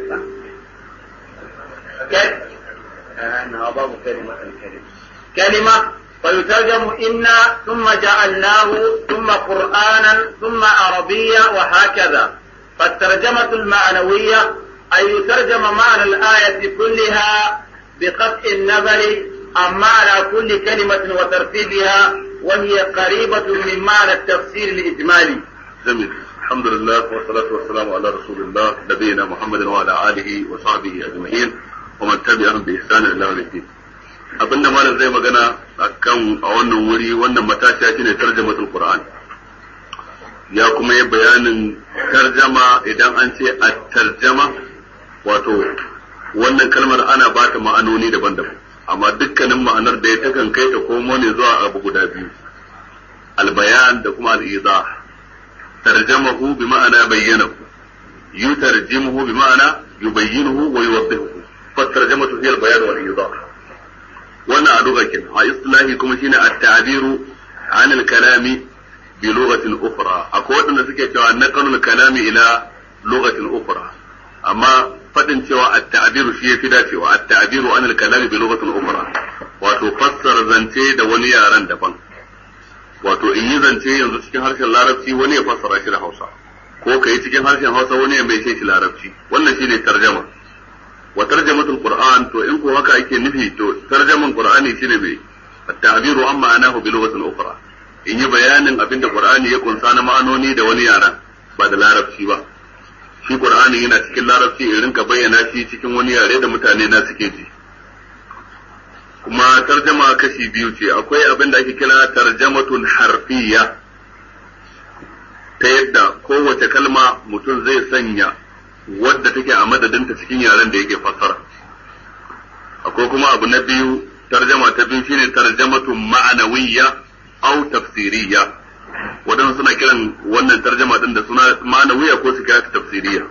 كل... آه كلمة كلمة كلمة فيترجم إنا ثم جعلناه ثم قرآنا ثم عربيا وهكذا فالترجمة المعنوية أن يترجم معنى الآية كلها بقطع النظر عن معنى كل كلمة وترتيبها وهي قريبة من معنى التفسير الإجمالي جميل الحمد لله والصلاة والسلام على رسول الله نبينا محمد وعلى آله وصحبه أجمعين ومن تبعهم بإحسان إلى يوم الدين abinda malam zai magana akan a wannan wuri wannan matashiya shine tarjamatul Qur'an ya kuma yi bayanin tarjama idan an ce a tarjama wato wannan kalmar ana ba ta ma'anoni daban-daban amma dukkanin ma'anar da ya takan kai ta komo ne zuwa abu guda biyu albayan da kuma al'iza tarjamahu bi ma'ana bayyanahu yutarjimuhu bi ma'ana yubayyinuhu wa yuwaddihuhu fa tarjamatu hiya albayan wal idah wannan a lugha kin a islahi kuma shine at-ta'biru an al-kalami bi lughatin ukhra akwai wadanda suke cewa naqalul kalami ila lughatin ukhra amma fadin cewa at-ta'biru shi yafi dacewa at-ta'biru an al-kalami bi lughatin ukhra wato fassara zance da wani yaran daban wato in yi zance yanzu cikin harshen larabci wani ya fassara shi da Hausa ko kai cikin harshen Hausa wani ya mai shi larabci wannan shine tarjama wa tarjamatul qur'an to in ko haka ake nufi to tarjaman qur'ani shine mai at-ta'biru an ma'anahu bi lughatin ukhra in yi bayanin abinda qur'ani ya kunsa na ma'anoni da wani yaran ba da larabci ba shi qur'ani yana cikin larabci in rinka bayyana shi cikin wani yare da mutane na suke ji kuma tarjama kashi biyu ce akwai abin da ake kira tarjamatun harfiya ta yadda kowace kalma mutum zai sanya wadda take a madadinta cikin yaren da yake fassara akwai kuma abu na biyu tarjama ta biyu shine tarjamatun ma'anawiyya au tafsiriyya wadansu suna kiran wannan tarjama din da suna ma'anawiyya ko su kira ta tafsiriyya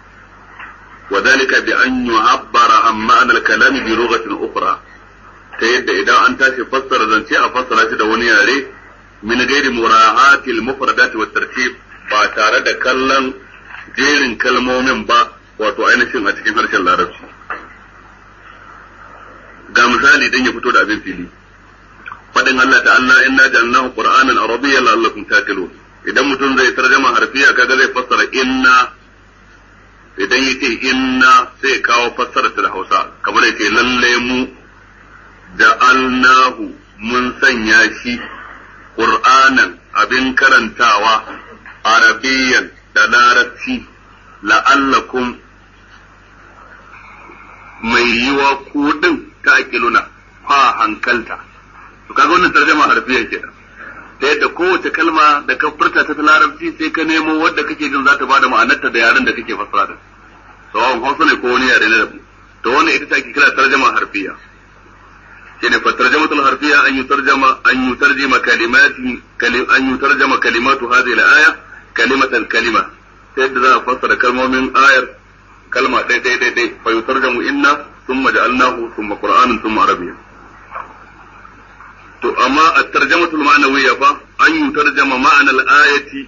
وذلك بأن يعبر عن معنى الكلام بلغة أخرى ta yadda idan an tashi fassara zance a fassara shi da wani yare min gairi mura'ati al-mufradat wa tartib ba tare da kallon jerin kalmomin ba wato ainihin a cikin harshen larabci ga misali dan ya fito da abin fili fadin Allah ta'ala inna ja'alnahu qur'anan arabiyyan la'allakum taqilun idan mutum zai tarjama harfiya kaga zai fassara inna idan yace inna sai kawo fassara ta da Hausa kamar yace lalle mu ja'alnahu mun sanya shi Qur'anan abin karantawa Arabiyan da Larabci la'allakum mai yiwa kudin ta akiluna ha hankalta to kaga wannan tarjuma harfiya kenan ta yadda kowace kalma da ka furta ta Larabci sai ka nemo wadda kake jin za ta bada ma'anarta da yaren da kake fassara da sawan Hausa ne ko wani yare na daban to wannan ita take kira tarjuma harfiya shine fa tarjamatul harfiya an yutarjama an yutarjima kalimati an yutarjama kalimatu hadhihi al-aya kalimatan kalima sai yadda za a fassara kalmomin ayar kalma ɗaya ɗaya ɗaya ɗaya fa yutarjamu inna thumma ja'alnahu thumma qur'anan thumma arabiyyan to amma at-tarjamatul ma'nawiyya fa an yutarjama ma'ana al-ayati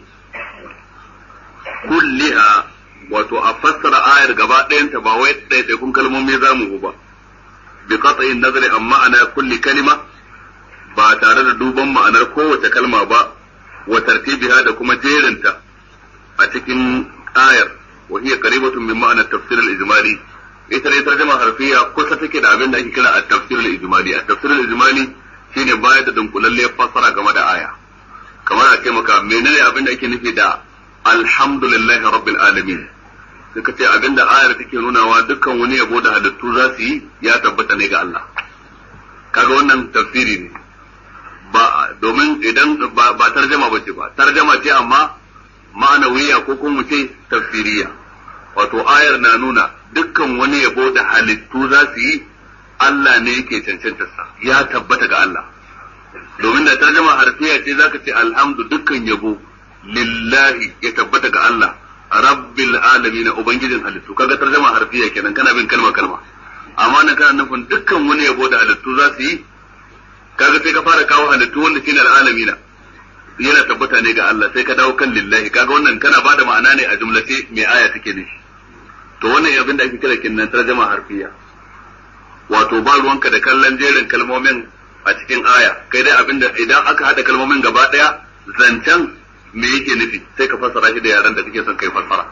kulliha wato a fassara ayar gaba ɗayanta ba wai ɗaiɗaikun kalmomi za mu ba بقطع النظر عن معنى كل كلمة ba tare da duban ma'anar kowace kalma ba wa tartibiha da kuma jerinta a cikin ayar wa hiya qaribatun min ma'ana tafsir al-ijmali ita ne tarjuma harfiya kusa take da abin da ake kira at-tafsir al-ijmali at-tafsir al-ijmali shine bayar da dunkulalle fassara game da aya kamar a ce maka menene abin da ake nufi da alhamdulillahi rabbil alamin suka ce abinda ayar take nunawa dukkan wani yabo da halittu za su yi ya tabbata ne ga Allah kaga wannan tafsiri ne ba domin idan ba, ba tarjama bace ba tarjama ce amma ma'anawiya ko kuma ce tafsiriya wato ayar na nuna dukkan wani yabo da halittu za su yi Allah ne yake cancantarsa ya tabbata ga Allah domin da tarjama harfiya ce zaka ce alhamdu dukkan yabo lillahi ya tabbata ga Allah rabbil alamin ubangijin halittu kaga tarjama harfiya kenan kana bin kalma kalma amma nan kana nufin dukkan wani yabo da halittu za su yi kaga sai ka fara kawo halittu wanda shine alalamina yana tabbata ne ga Allah sai ka dawo kan lillahi kaga wannan kana bada ma'ana ne a jumlace mai aya take nufi to wannan abin da ake kira kinnan tarjama harfiya wato ba ruwanka da kallon jerin kalmomin a cikin aya kai dai abinda idan aka hada kalmomin gaba daya zancen me yake nufi sai ka fassara shi da yaran da kake son kai fassara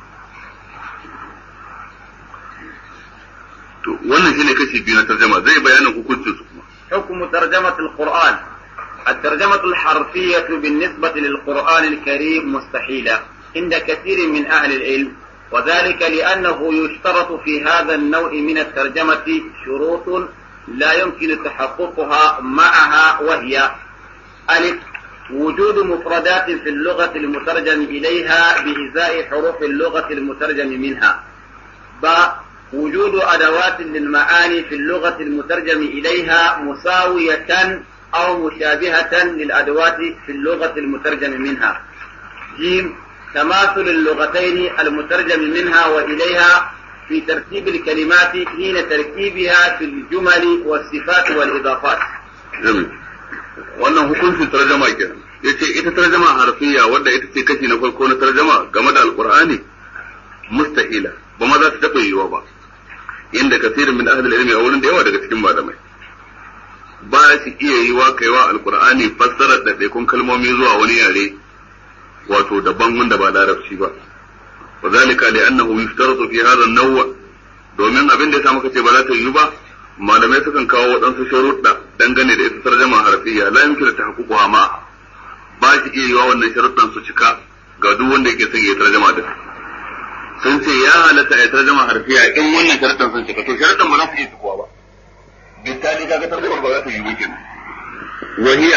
to wannan shine kashi biyu na tarjama zai bayanin hukuncin su kuma حكم ترجمة القرآن الترجمة الحرفية بالنسبة للقرآن الكريم مستحيلة عند كثير من أهل العلم وذلك لأنه يشترط في هذا النوع من الترجمة شروط لا يمكن تحققها معها وهي ألف وجود مفردات في اللغة المترجم إليها بإزاء حروف اللغة المترجم منها باء وجود أدوات للمعاني في اللغة المترجم إليها مساوية أو مشابهة للأدوات في اللغة المترجم منها جيم تماثل اللغتين المترجم منها وإليها في ترتيب الكلمات حين تركيبها في الجمل والصفات والإضافات Jami. wannan hukuncin tarjama kenan yace ita tarjama harfiya wadda ita ce kashi na farko na tarjama game da alqur'ani mustahila ba ma za ta taɓa yiwuwa ba inda kasirin min ahli ilmi a wurin da yawa daga cikin malamai ba shi iya yiwa kaiwa alqur'ani fassarar da ɗaikun kalmomi zuwa wani yare wato daban wanda ba larabci ba wa zalika li annahu yuftaratu fi hadha an-naw domin abin da yasa muka ce ba za ta yiwu ba malamai sukan kawo waɗansu sharuɗa dangane da ita tarjama harfiya la yumkinu tahaqquha ma ba shi iya yiwa wannan sharuɗan su cika ga duk wanda yake son ya tarjama da sun ce ya halatta ya tarjama harfiya in wannan sharuɗan sun cika to sharuɗan ba za su iya cikuwa ba bitali kaga tarjama ba za ta yiwu kenan wahiya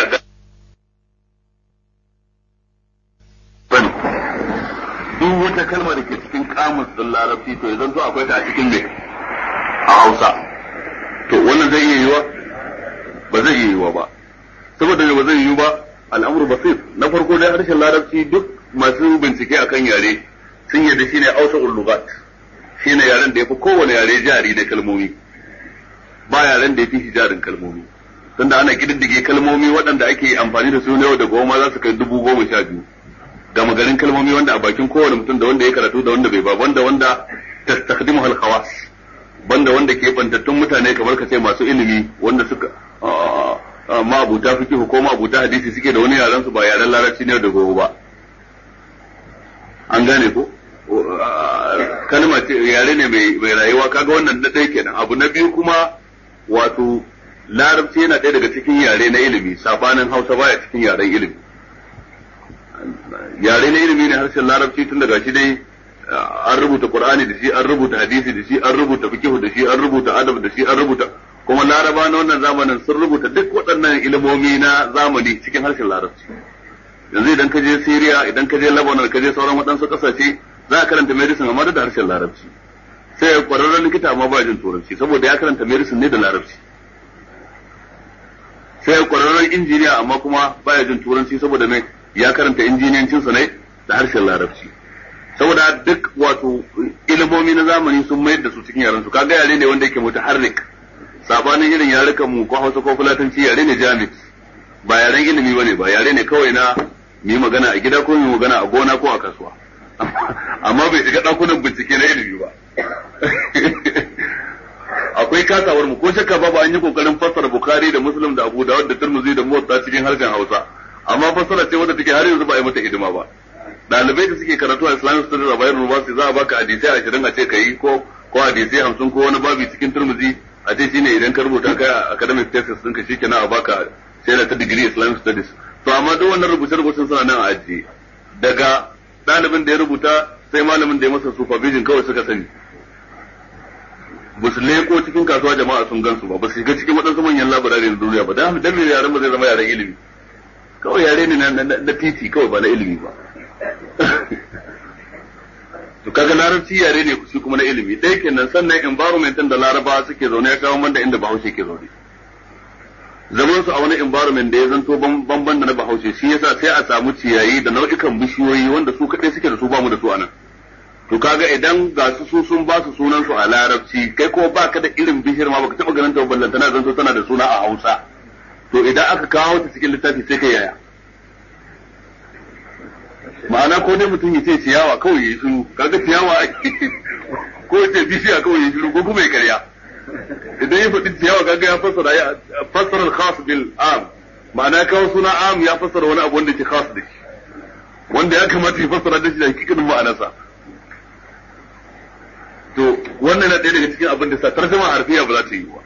bane duk wata kalma da ke cikin kamus din larabci to idan to akwai ta a cikin me a Hausa to wannan zai iya yiwa ba zai iya yiwa ba saboda ba zai yiwu ba al'amuru basir na farko dai harshen larabci duk masu bincike akan yare sun yarda shine Hausa ulugat shine yaren da yafi kowane yare jari na kalmomi ba yaren da yafi shi jarin kalmomi tunda ana kididdige kalmomi waɗanda ake amfani da su na yau da goma za su kai dubu goma sha biyu gama garin kalmomi wanda a bakin kowane mutum da wanda ya karatu da wanda bai ba wanda wanda tastakdimu hal khawas banda wanda ke bantattun mutane kamar ka ce masu ilimi wanda suka ma'abuta fikihu ko ma'abuta hadisi suke da wani yaren su ba yaren larabci ne da gobe ba an gane ko kalma ce yare ne mai rayuwa kaga wannan na ɗaya kenan abu na biyu kuma wato larabci yana ɗaya daga cikin yare na ilimi sabanin hausa baya cikin yaren ilimi yare na ilimi ne harshen larabci tun daga shi dai an rubuta qur'ani da shi an rubuta hadisi da shi an rubuta fiqh da shi an rubuta adab da shi an rubuta kuma laraba na wannan zamanin sun rubuta duk waɗannan ilimomi na zamani cikin harshen larabci yanzu idan ka je Syria idan ka je Lebanon ka je sauran waɗansu ƙasashe za ka karanta medicine amma da harshen larabci sai ya kwararren likita amma ba jin turanci saboda ya karanta medicine ne da larabci sai ya kwararren injiniya amma kuma baya jin turanci saboda mai ya karanta injiniyancinsa ne da harshen larabci saboda duk wato ilimomi na zamani sun mayar da su cikin yaren su kaga yare ne wanda yake mutaharrik sabanin irin yarukan mu ko Hausa ko Fulatanci yare ne jami'i ba yaren ilimi bane ba yare ne kawai na mu yi magana a gida ko mu yi magana a gona ko a kasuwa amma bai shiga dakunan bincike na ilimi ba akwai kasawar mu ko shakka babu an yi kokarin fassara Bukhari da Muslim da Abu Dawud da Tirmidhi da Muwatta cikin harshen Hausa amma fassara ce wadda take har yanzu ba a yi mata hidima ba dalibai da suke karatu a Islamic Studies a Bayero University za a baka hadisai ashirin a ce ka yi ko ko hadisai hamsin ko wani babi cikin Tirmidhi a ce shine idan ka rubuta ka academic thesis ɗinka shikenan a baka sai ta degree Islamic Studies to amma duk wannan rubuce-rubucen suna nan a ajiye daga ɗalibin da ya rubuta sai malamin da ya masa supervision kawai suka sani ba su leko cikin kasuwa jama'a sun gansu ba ba su shiga cikin waɗansu manyan labarari na duniya ba dan dan yaren ba zai zama yaren ilimi kawai yare ne na titi kawai ba na ilimi ba to kaga larabci yare ne shi kuma na ilimi ɗaya kenan sannan environment din da laraba suke zaune ya kawo da inda bahaushe ke zaune zaman su a wani environment da ya zanto banban da na bahaushe shi yasa sai a samu ciyayi da nau'ikan bishiyoyi wanda su kaɗai suke da su bamu da su anan to kaga idan ga su su sun ba su sunan su a larabci kai ko baka da irin bishiyar ma baka taba ganin ta ballantana zanto tana da suna a Hausa to idan aka kawo ta cikin littafi sai kai yaya ma'ana ko dai mutum ya ce ciyawa kawai ya yi shiru kaga ciyawa ko ya ce bishiya kawai ya yi shiru ko kuma ya karya idan ya faɗi ciyawa kaga ya fassara ya fassara al-khas bil am ma'ana kawo suna am ya fassara wani abu wanda ke khas da shi wanda ya kamata ya fassara da shi da hakikanin ma'anarsa to wannan na ɗaya daga cikin abin da sa tarjuma harfiya ba za ta yi ba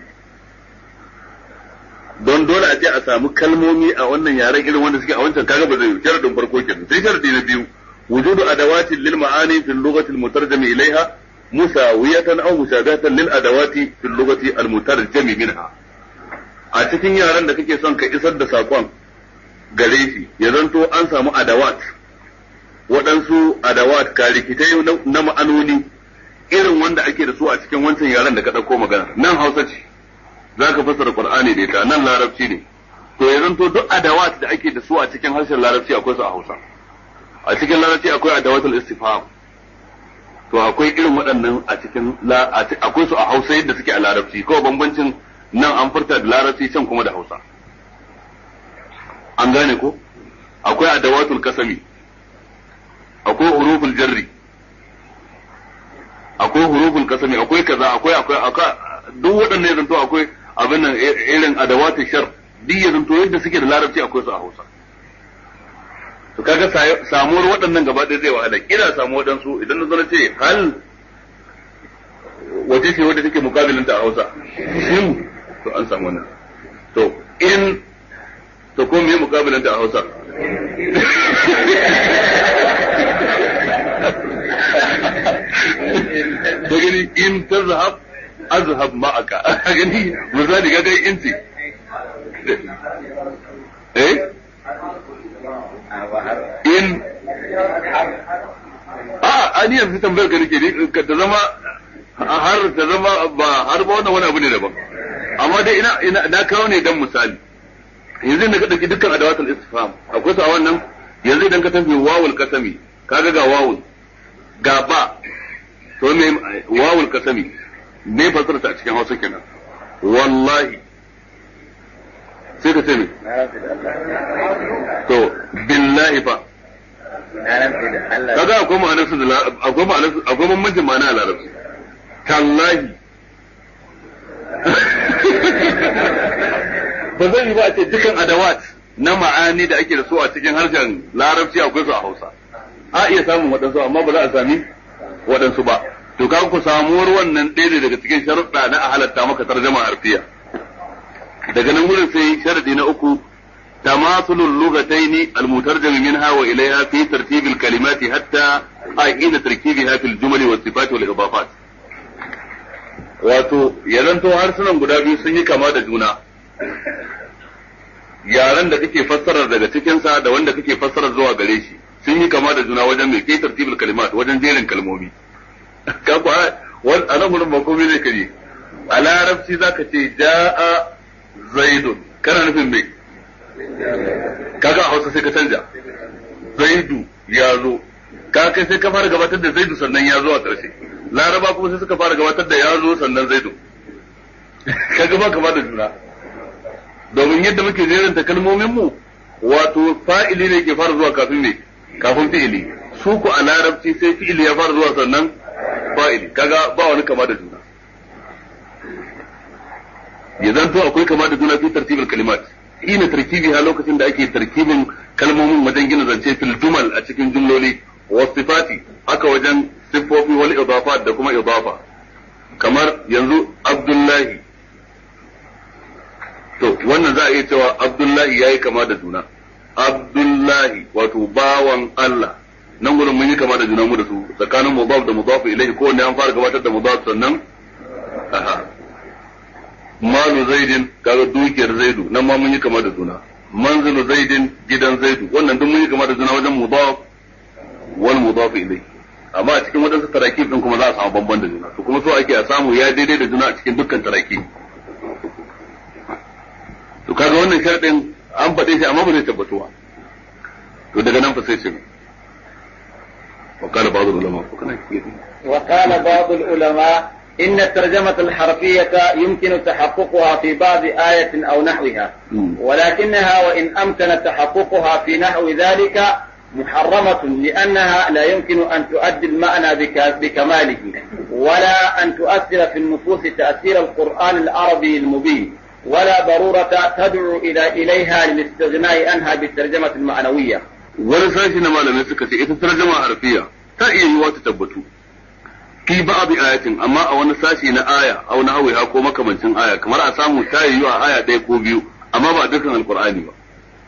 don dole a ce a samu kalmomi a wannan yaren irin wanda suke a wancan kaga ba zai yi sharadin farko kenan sai sharadi na biyu wujudu adawatin lil ma'ani fil lughati al mutarjami ilaiha musawiyatan aw mushabihatan lil adawati fil lughati al mutarjami minha a cikin yaren da kake son ka isar da sakon gare shi ya zanto an samu adawat waɗansu adawat ka rikitai na ma'anoni irin wanda ake da su a cikin wancan yaren da ka ɗauko magana nan hausa ce za ka fassara qur'ani da ita nan larabci ne to ya zanto duk adawat da ake da su a cikin harshen larabci akwai su a hausa a cikin larabci akwai adawatul istifham to akwai irin waɗannan a cikin akwai su a hausa yadda suke a larabci kawai bambancin nan an furta da larabci can kuma da hausa an gane ko akwai adawatul kasami akwai huruful jarri akwai huruful kasami akwai kaza akwai akwai akwai duk waɗannan ya zanto akwai abin nan irin adawatul shar duk ya zanto yadda suke da larabci akwai su a hausa to kaga samuwar waɗannan gaba ɗaya zai wahala kila samu waɗansu idan na zo na ce hal wace ce wadda take mukabilin ta a Hausa shin to an samu wannan to in to ko me mukabilin ta a Hausa to gani in tazhab azhab ma'aka gani misali ga gai in ce eh in a ani yanzu tambayar ka nake ka ta zama har ta zama ba har ba wannan wani abu ne daban amma dai ina ina na kawo ne dan misali yanzu da ka dauki dukkan adawatul istifham akwai su a wannan yanzu idan ka tafi wawul kasami kaga ga wawul ga ba to me wawul kasami me fasara ta a cikin Hausa kenan wallahi sai ka ce me to billahi fa kaga akwai ma'anar su da akwai ma'anar akwai bambancin ma'ana a larabci tallahi ba zan yi ba a ce dukan adawat na ma'ani da ake da su a cikin harshen larabci akwai su a hausa a iya samun waɗansu amma ba za a sami waɗansu ba to kaga ku samuwar wannan ɗaya daga cikin sharuɗa na a halatta maka tarjama harfiya daga nan wurin sai sharadi na uku تماثل اللغتين المترجم منها وإليها في ترتيب الكلمات حتى حين تركيبها في الجمل والصفات والإضافات wato ya zanto harsunan guda biyu sun yi kama da juna yaren da kake fassarar daga cikinsa da wanda kake fassarar zuwa gare shi sun yi kama da juna wajen mai kai tartibul kalimat wajen jerin kalmomi ka ku a nan gurin ba komai ne kaje a larabci zaka ce ja'a zaidun kana nufin mai kaga a hausa sai ka canja zaidu ya zo ka kai sai ka fara gabatar da zaidu sannan ya zo a ƙarshe laraba kuma sai suka fara gabatar da ya zo sannan zaidu kaga ba kama da juna domin yadda muke jeranta kalmomin mu wato fa'ili ne ke fara zuwa kafin me kafin fi'ili su ku a larabci sai fi'ili ya fara zuwa sannan fa'ili kaga ba wani kama da juna ya zanto akwai kama da juna fi tartibul kalimat ina tarkibiha lokacin da ake tarkibin kalmomin wajen gina zance fil jumal a cikin jumloli wa sifati haka wajen siffofi wal idafat da kuma idafa kamar yanzu abdullahi to wannan za a iya cewa abdullahi yayi kama da juna abdullahi wato bawan Allah nan gurin mun yi kama da juna mu da su tsakanin mudaf da mudaf ilayhi ko wanda an fara gabatar da mudaf sannan aha malu zaidin kaga dukiyar zaidu nan ma mun yi kama da juna manzilu zaidin gidan zaidu wannan duk mun yi kama da juna wajen mudaf wal mudaf ilayhi amma a cikin wadansu tarakib din kuma za a samu bamban da juna to kuma so ake a samu ya daidai da juna a cikin dukkan tarakib to kaga wannan sharadin an faɗe shi amma ba zai tabbatuwa to daga nan fa sai ce وقال بعض العلماء وقال بعض العلماء إن الترجمة الحرفية يمكن تحققها في بعض آية أو نحوها ولكنها وإن أمكن تحققها في نحو ذلك محرمة لأنها لا يمكن أن تؤدي المعنى بكماله ولا أن تؤثر في النفوس تأثير القرآن العربي المبين ولا ضرورة تدعو إلى إليها للاستغناء عنها بالترجمة المعنوية wani sashi na malamai suka ce ita tarjama harfiya ta iya yiwa ta tabbatu fi ba'd ayatin amma a wani sashi na aya au na hawiha ko makamancin aya kamar a samu ta yi a aya ɗaya ko biyu amma ba dukkan alqur'ani ba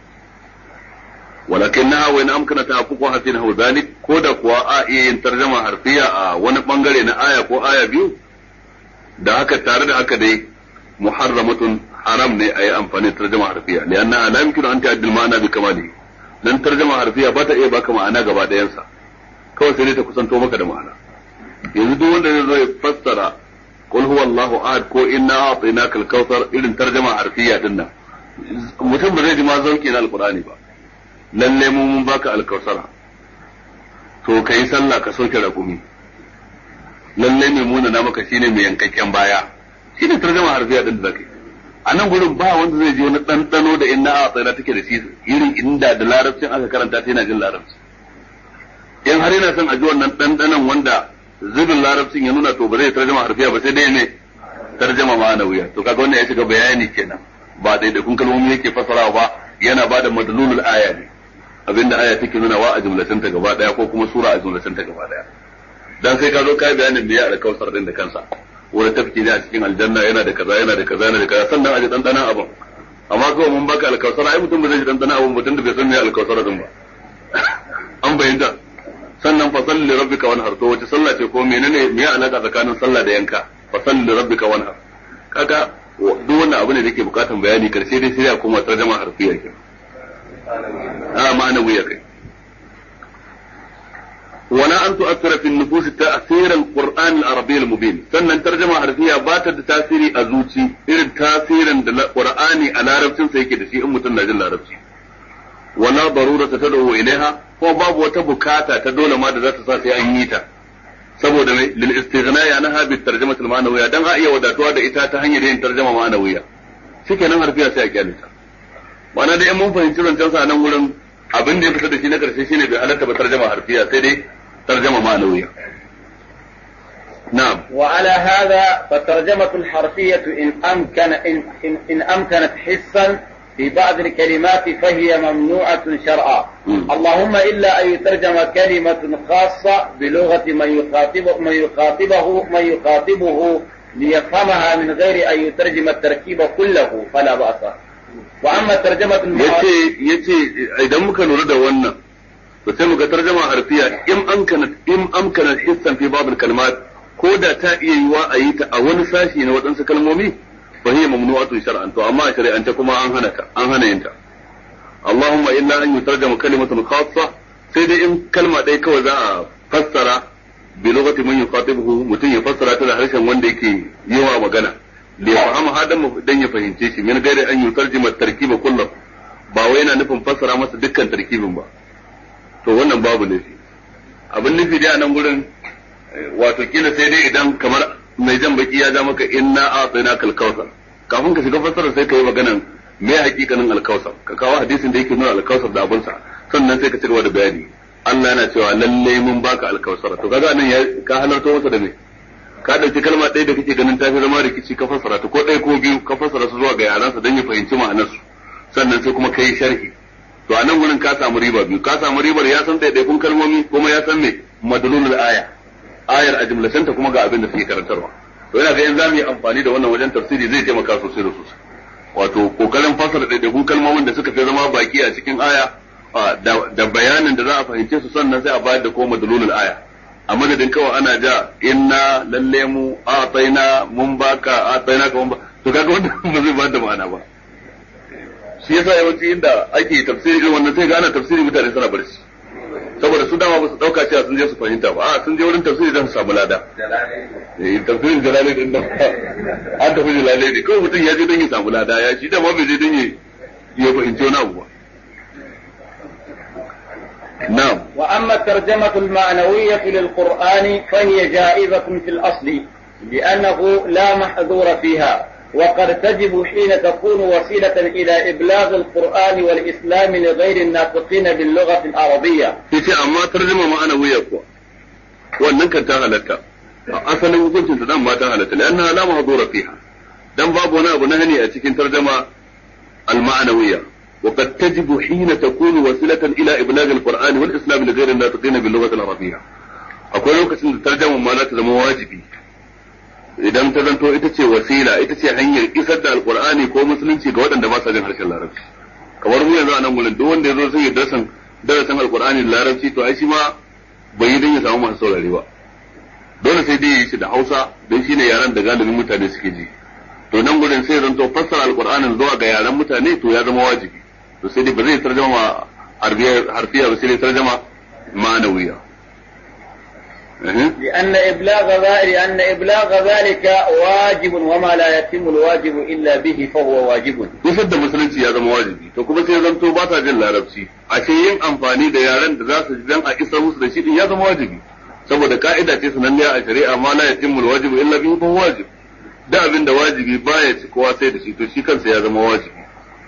ولكنها وإن أمكن تحققها في نحو ذلك كودا كوا آية ترجمة حرفية a wani bangare na aya ko aya biyu da haka tare da haka dai muharramatun haram ne a yi amfani da tarjama harfiya lianna la yumkinu an ta'addil ma'ana bi kamali dan tarjama harfiya ba ta iya baka ma'ana gaba ɗayansa kawai sai dai ta kusanto maka da ma'ana yanzu duk wanda zai zo ya fassara qul huwallahu ahad ko inna a'tainaka al-kautsar irin tarjama harfiya din nan mutum ba zai ji ma zauki na alqur'ani ba lalle mu mun baka alkausara to kai sallah ka soke rakumi lalle mai muna na maka shine mai yankakken baya shine tarjama harfiya din da zakai a nan gurin ba wanda zai ji wani ɗanɗano da inna a tsira take da shi irin inda da larabcin aka karanta ta yana jin larabci in har yana son a ji wannan ɗanɗanon wanda zubin larabcin ya nuna to ba zai tarjama harfiya ba sai dai ne tarjama ma'anawiya to kaga wannan ya shiga bayani kenan ba daidaikun kalmomi yake fasarawa ba yana ba da madlulul aya ne abinda aya take nuna wa a jumlatan ta gaba daya ko kuma sura a jumlatan ta gaba daya dan sai ka zo kai bayanin me ya alkausar din da kansa wani tafki ne a cikin aljanna yana da kaza yana da kaza yana da kaza sannan a ji dandanan abin amma kawai mun baka alkausar ai mutum ba zai ji dandanan abin mutum da bai san me alkausar din ba an bayyana sannan fa salli li rabbika wanhar to wace sallah ce ko menene me ya alaka tsakanin sallah da yanka fa salli li rabbika wanhar kaga duk wannan abu ne da ke bukatan bayani karshe dai sai ya koma tarjama harfiya ke a ma'ana wuya kai ولا أن تؤثر في النفوس تأثير القرآن العربي المبين سنن ترجمة حرفية بات تأثيري أزوتي إرد تأثيرا القرآن على ربسين سيكي دشي أم تنجل ربسي ولا ضرورة تدعو إليها هو باب وتبكاتا تدول ما ذات ساسي أنيتا saboda mai lil istighna ya naha bi tarjama al ma'nawiyya dan a iya wadatuwa da ita ta hanyar yin tarjama ma'nawiyya shikenan harfiya sai a kyale ta ma'ana da in mun fahimci rancen sa nan gurin abin da ya fita da shi na karshe shine bai halatta ba tarjama harfiya sai dai ترجمة معنوية نعم وعلى هذا فالترجمة الحرفية إن أمكن إن, إن, إن أمكنت حسا في بعض الكلمات فهي ممنوعة شرعا اللهم إلا أن يترجم كلمة خاصة بلغة من يخاطب من يخاطبه من يخاطبه ليفهمها من غير أن يترجم التركيب كله فلا بأس وأما ترجمة yace yace idan muka lura da wannan to sai muga tarjama harfiya in amkana in amkana hissan fi babul kalimat ko da ta iya yiwa a yi ta a wani sashi na waɗansu kalmomi fa hiya mamnu'atun shar'an to amma a shari'ance kuma an hana ta an hana yin ta Allahumma illa an yutarjama kalimatun khassa sai dai in kalma ɗaya kawai za a fassara bi lughati man yuqatibuhu mutum ya fassara ta da harshen wanda yake yawa magana li yafhama hadan dan ya fahimce shi min gairi an yutarjima tarkiba kullu ba wai yana nufin fassara masa dukkan tarkibin ba to wannan babu nufi abin nufi dai a nan gurin wato kila sai dai idan kamar mai jan baki ya ja maka inna a tsina kalkausar kafin ka shiga fassara sai ka yi maganan me hakikanin alkausar ka kawo hadisin da yake nuna alkausar da abunsa sannan sai ka ci gaba da bayani Allah yana cewa lalle mun baka alkausar to kaga nan ya ka halarta masa da me ka dauki kalma ɗaya da kake ganin tafi zama rikici ka fassara ta ko ɗaya ko biyu ka fassara su zuwa ga yaransa don ya fahimci ma'anarsu sannan sai kuma kai sharhi to a nan gurin ka samu riba biyu ka samu ribar ya san ɗaiɗaikun kalmomi kuma ya san me madlulul aya ayar a jumlatanta kuma ga abin da suke karantarwa to yana ga in za mu yi amfani da wannan wajen tafsiri zai taimaka sosai da sosai wato kokarin fasara ɗaiɗaikun kalmomin da suka fi zama baki a cikin aya da bayanin da za a fahimce su sannan sai a bayar da ko madalulul aya a madadin kawai ana ja inna lalle mu a tsaina mun baka a tsaina ka mun ba to kaga wanda ba zai ba da ma'ana ba shi yasa yawanci inda ake tafsiri irin wannan sai ga ana tafsiri mutane suna barci saboda su dama ba su dauka cewa sun je su fahimta ba a sun je wurin tafsiri don su samu lada eh tafsirin jalalain din nan an tafi jalalain ne kawai mutum ya je don ya samu lada ya shi dama bai je don ya fahimci wani abu ba نعم وأما الترجمة المعنوية للقرآن فهي جائزة في الأصل لأنه لا محذور فيها وقد تجب حين تكون وسيلة إلى إبلاغ القرآن والإسلام لغير الناطقين باللغة العربية في أما ترجمة معنوية كوا wannan kan ta halatta asalin hukuncin ta dan ma ta halatta lanna la mahdura fiha dan babu wani abu na hani a cikin tarjama al-ma'nawiyya وقد تجب حين تكون وسيلة إلى إبلاغ القرآن والإسلام لغير الناطقين باللغة العربية akwai lokacin da tarjama ma za ta zama wajibi idan ta zanto ita ce wasila ita ce hanyar isar da alkur'ani ko musulunci ga waɗanda ba sa jin harshen larabci kamar mu yanzu a nan gurin duk wanda ya zo sai ya darasan darasan alkur'ani da larabci to ai shi ma bai yi don ya samu masu saurare ba dole sai dai ya yi shi da hausa don shi ne yaren da galibin mutane suke ji to nan gurin sai zanto fassara alkur'anin zuwa ga yaren mutane to ya zama wajibi to sai dai ba zai tarjama harfiya ba sai dai tarjama ma'anawiya لأن إبلاغ ذلك لأن إبلاغ ذلك واجب وما لا يتم الواجب إلا به فهو واجب. Kusur da musulunci ya zama wajibi, to kuma sai zanto ba ta jin larabci, ashe yin amfani da yaren da za su ji dan a isar musu da shi din ya zama wajibi. Saboda ka'ida ce sananniya a shari'a ma la yatimmu alwajibu illa bihi fa wajib. Da abin da wajibi baya ci kowa sai da shi to shi kansa ya zama wajibi.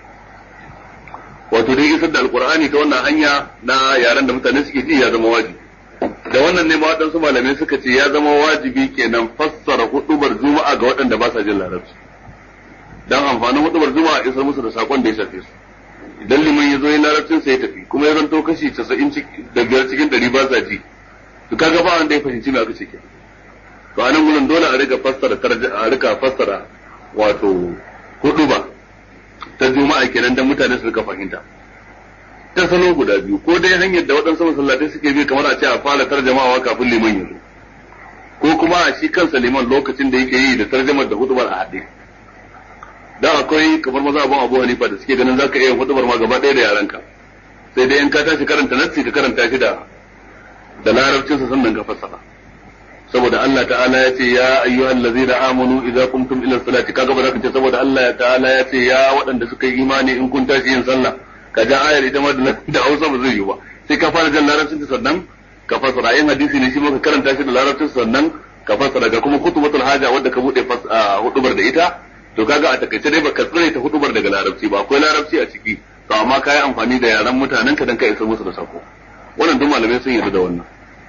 Wato dai isar da alqur'ani ta wannan hanya na yaren da mutane suke ji ya zama wajibi. da wannan ne ma waɗansu malamai suka ce ya zama wajibi kenan fassara hudubar juma'a ga waɗanda ba sa jin larabci dan amfanin hudubar juma'a isar musu da sakon da ya shafe su idan liman ya zo yin larabcin sai ya tafi kuma ya zanto kashi 90 da biyar cikin ɗari ba sa ji to kaga ba wanda ya fahimci me aka ce ke to anan gurin dole a rika fassara a rika fassara wato huduba ta juma'a kenan dan mutane su rika fahimta ta salo guda biyu ko dai hanyar da waɗansu masallatai suke bi kamar a ce a fara tarjamawa kafin liman ya zo ko kuma a shi kansa liman lokacin da yake yi da tarjamar da hudubar a haɗe da akwai kamar maza abun abu hanifa da suke ganin zaka iya hudubar ma gaba ɗaya da yaranka sai dai in ka tashi karanta nassi ka karanta shi da da larabcinsa sannan ka fassara saboda Allah ta'ala ya ce ya ayyuhal ladzina amanu idza qumtum ila salati kaga ba za ka ce saboda Allah ta'ala ya ce ya waɗanda suka yi imani in kun tashi yin sallah ka ja ayar ita ma da Hausa ba zai yi ba sai ka fara jan larabcin ta sannan ka fasara yin hadisi ne shi ma ka karanta shi da larabcin sannan ka fasara ga kuma kutubatul haja wanda ka bude hudubar da ita to kaga a takaice dai baka tsare ta hudubar daga larabci ba akwai larabci a ciki to amma ka yi amfani da yaran mutanen ka dan ka isa musu da sako wannan duk malamai sun yarda da wannan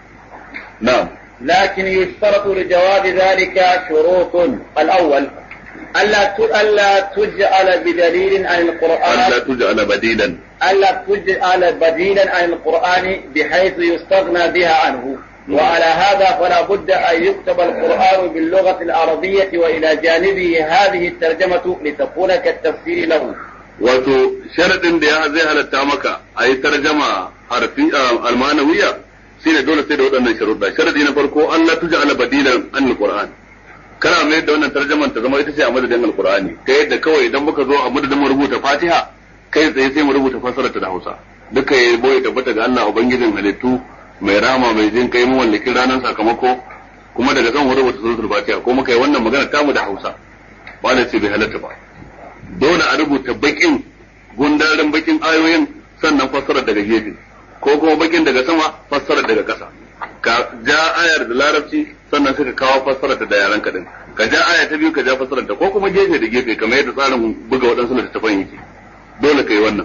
na'am لكن يشترط لجواب ذلك شروط الأول ألا ألا تجعل بدليل عن القرآن ألا تجعل بديلا ألا تجعل بديلا عن القرآن بحيث يستغنى بها عنه وعلى هذا فلا بد أن يكتب القرآن باللغة العربية وإلى جانبه هذه الترجمة لتكون كالتفسير له wato sharadin da ya zai halatta maka a yi tarjama harfi almanawiya shine dole sai da waɗannan sharuɗa sharadi na farko Allah tuja ala badilan an alquran kana mai da wannan tarjaman ta zama ita ce a madadin alqur'ani ta yadda kawai idan muka zo a madadin mu rubuta fatiha kai tsaye sai mu rubuta fasarar ta da hausa duka ya boye tabbata ga Allah ubangijin halittu mai rama mai jin kai mu wallakin ranar sakamako kuma daga kan rubuta suratul fatiha ko muka yi wannan magana tamu da hausa ba da ce bai halatta ba dole a rubuta bakin gundarin bakin ayoyin sannan fassarar daga gefe ko kuma bakin daga sama fassarar daga ƙasa ka ja ayar da larabci sannan suka kawo fassarar da yaran ka din ka ja aya ta biyu ka ja fassarar ta ko kuma gefe da gefe kamar yadda tsarin buga waɗansu littattafan yake dole kai wannan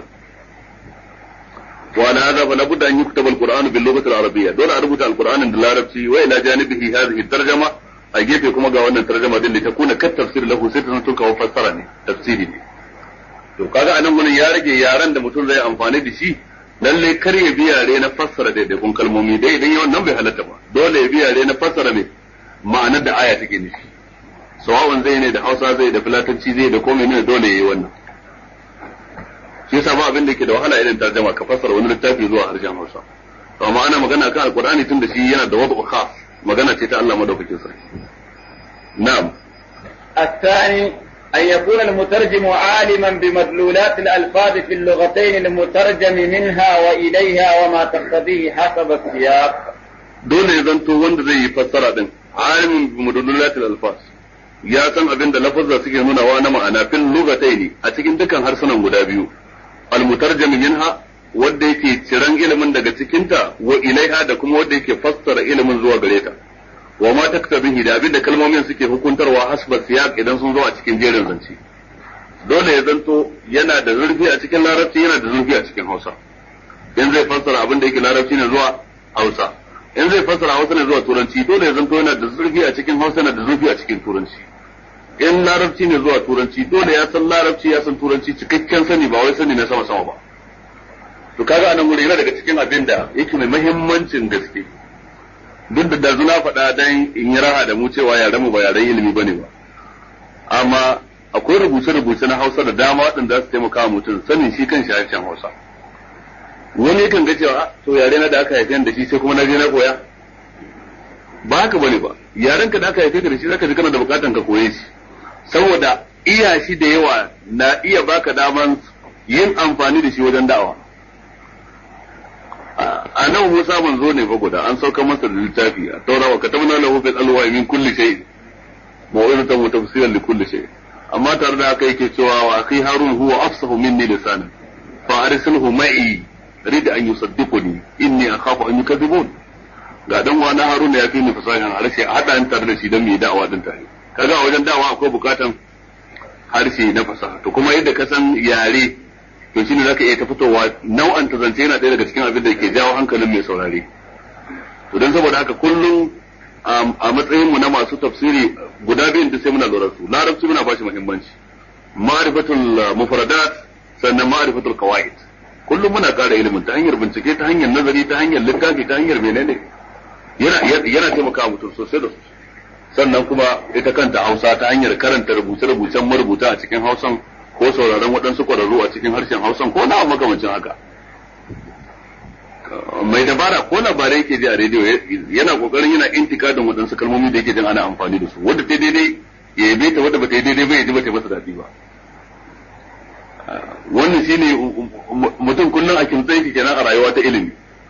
wa ala hadha fa labudda an yuktaba alqur'anu bil lughati al-arabiyya dole a rubuta alqur'anin da larabci wa ila janibihi hadhihi tarjama a gefe kuma ga wannan tarjama din da ta kuna kat tafsir lahu sai ta zanto kawo fassara ne tafsiri ne to kaga anan gurin ya rage yaran da mutum zai amfani da shi lalle kar ya bi yare na fassara daidaikun kalmomi dai idan yawan nan bai halatta ba dole ya bi yare na fassara ne ma'anar da aya take nufi sawa'un zai ne da Hausa zai da Fulatanci zai da komai ne dole yayi wannan shi yasa ba abin da yake da wahala irin tarjama ka fassara wani littafi zuwa harshen Hausa to amma ana magana kan alqur'ani tun da shi yana da wadu khas magana ce ta Allah madaukakin sarki na'am الثاني أن يكون المترجم عالما بمدلولات الألفاظ في اللغتين المترجم منها وإليها وما تقتضيه حسب السياق dole ya zanto wanda zai yi fassara din alimin bi mudallalatil alfas ya san abin da lafazza suke nunawa na ma'ana fil lugataini a cikin dukkan harsunan guda biyu al mutarjim minha wanda yake ciran ilimin daga cikinta wa ilaiha da kuma wanda yake fassara ilimin zuwa gare ta wa ma taktabihi da abin da kalmomin suke hukuntarwa hasba siyaq idan sun zo a cikin jerin zance dole ya zanto yana da zurfi a cikin larabci yana da zurfi a cikin hausa in zai fassara abin da yake larabci ne zuwa hausa in zai fassara hausa ne zuwa turanci dole ya zanto yana da zurfi a cikin hausa yana da zurfi a cikin turanci in larabci ne zuwa turanci dole ya san larabci ya san turanci cikakken sani ba wai sani na sama sama ba to kaga anan guri yana daga cikin abin da yake mai muhimmancin gaske duk da dazu na faɗa dan in yi raha da mu cewa yaren mu ba yaren ilimi bane ba amma akwai rubuce-rubuce na Hausa da dama waɗanda za su taimaka wa mutum sanin shi kan harshen Hausa wani kan ga cewa to yare na da aka haife da shi sai kuma na je na koya ba haka bane ba yaren ka da aka haife ka da shi zaka ji kana da bukatan ka koye shi saboda iya shi da yawa na iya baka daman yin amfani da shi wajen da'awa a nan Musa manzo ne fa guda an sauka masa da littafi a taura wa katamna lahu fil alwa min kulli shay maw'izatan wa tafsiran li kulli shay amma tare da haka yake cewa wa akhi harun huwa afsahu minni lisanan fa arsilhu ma'i rid an yusaddiquni inni akhafu an yukadzibun ga dan wa na haruna ya fi ni fasahan harshe a hada ni tare da shi dan mu da'awa din tare kaga a wajen da'awa akwai bukatan harshe na fasaha to kuma yadda ka san yare to shine zaka iya ta fitowa nau'an ta zance yana ɗaya daga cikin abin da ke jawo hankalin mai saurare to dan saboda haka kullum a matsayin mu na masu tafsiri guda biyun da sai muna lura su larabci muna bashi muhimmanci ma'rifatul mufradat sannan ma'rifatul qawaid kullum muna ƙara ilimin ta hanyar bincike ta hanyar nazari ta hanyar littafi ta hanyar menene yana yana taimakawa mutum sosai da sosai sannan kuma ita kanta Hausa ta hanyar karanta rubuce-rubucen marubuta a cikin Hausan ko sauraron waɗansu ƙwararru a cikin harshen Hausan ko na makamancin haka mai dabara ko labarai yake ji a rediyo yana kokarin yana intikadin waɗansu kalmomi da yake jin ana amfani da su wadda ta daidai ya yabe ta wadda ba ta daidai ba ya ji ba ta masa daɗi ba wannan shine mutum kullum a kimtsayi shi kenan a rayuwa ta ilimi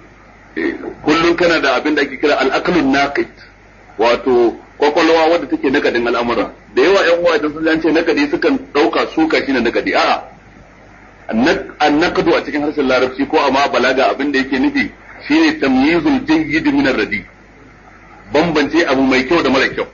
kullum kana da abin da ake kira al-aqlun naqid wato kwakwalwa wadda take nakadin al'amura da yawa yan uwa idan sun ce nakadi sukan dauka suka shine nakadi a'a annaqdu a cikin harshen larabci ko amma balaga abin da yake nufi shine tamyizul jayyid min ar-radi bambance abu mai kyau da mara kyau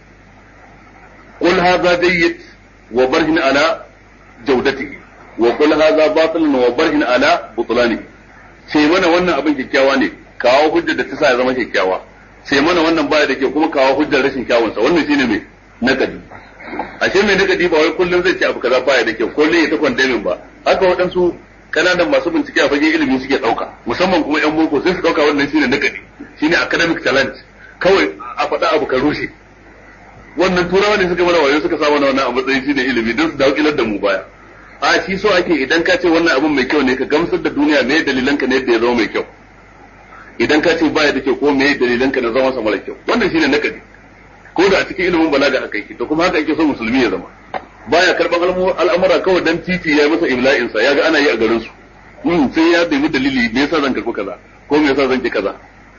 qul hadha jayyid wa barhin ala jawdatihi wa qul hadha batil wa barhin ala butlanihi sai mana wannan abin kyakkyawa ne kawo hujjar da ta sa ya zama kyakkyawa sai mana wannan baya da ke kuma kawo hujjar rashin kyawunsa wannan shine mai nakadi ashe mai nakadi ba wai kullum zai ce abu kaza baya da kyau kullum ya ta kwandamin ba haka waɗansu kananan masu bincike a fagen ilimi suke ɗauka musamman kuma yan boko sai su ɗauka wannan shine nakadi shine academic talent kawai a faɗa abu ka rushe wannan turawa ne suka mana wayo suka sa mana wannan a matsayin shine ilimi don su dawo da mu baya a shi so ake idan ka ce wannan abun mai kyau ne ka gamsar da duniya me dalilan ka ne yadda ya zama mai kyau idan ka ce baya da kyau ko me dalilan ka na zama sa mara kyau wannan shine nakadi ko da a cikin ilimin balaga haka yake to kuma haka yake so musulmi ya zama baya karban al'amura kawai dan titi ya masa ibla'in sa yaga ana yi a garin su hmm sai ya nemi dalili me yasa zan karbi kaza ko me yasa zan ki kaza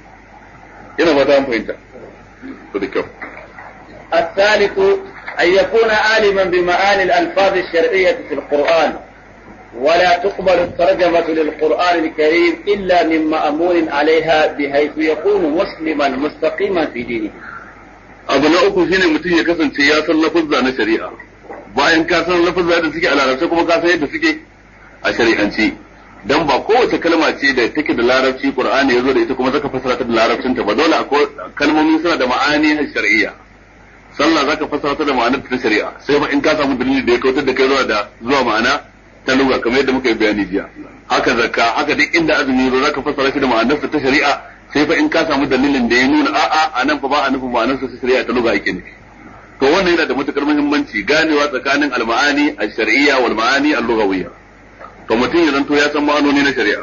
ina fata an fahimta to da kyau الثالث أن يكون عالما بمعاني الألفاظ الشرعية في القرآن ولا تقبل الترجمة للقرآن الكريم إلا من مأمون عليها بحيث يكون مسلما مستقيما في دينه abu na uku shine mutum ya kasance ya san lafuzza na shari'a bayan ka san lafuzza da suke a larabci kuma ka san yadda suke a shari'anci dan ba kowace kalma ce da take da larabci qur'ani yazo da ita kuma zaka fassara ta da larabcin ta ba dole akwai kalmomi suna da ma'ani na shari'a sallah zaka fassara ta da ma'anar ta shari'a sai ba in ka samu dalili da ya kautar da kai zuwa da zuwa ma'ana ta lugha kamar yadda muka yi bayani jiya haka zakka haka duk inda azumi yazo zaka fassara shi da ma'anar ta shari'a sai fa in ka samu dalilin da ya nuna a'a a nan fa ba a nufin ma'anar sa shari'a ta lugha yake nufi to wannan yana da matukar muhimmanci ganewa tsakanin al-ma'ani al-shar'iyya wal ma'ani al-lughawiyya to mutum ya zanto ya san ma'anoni na shari'a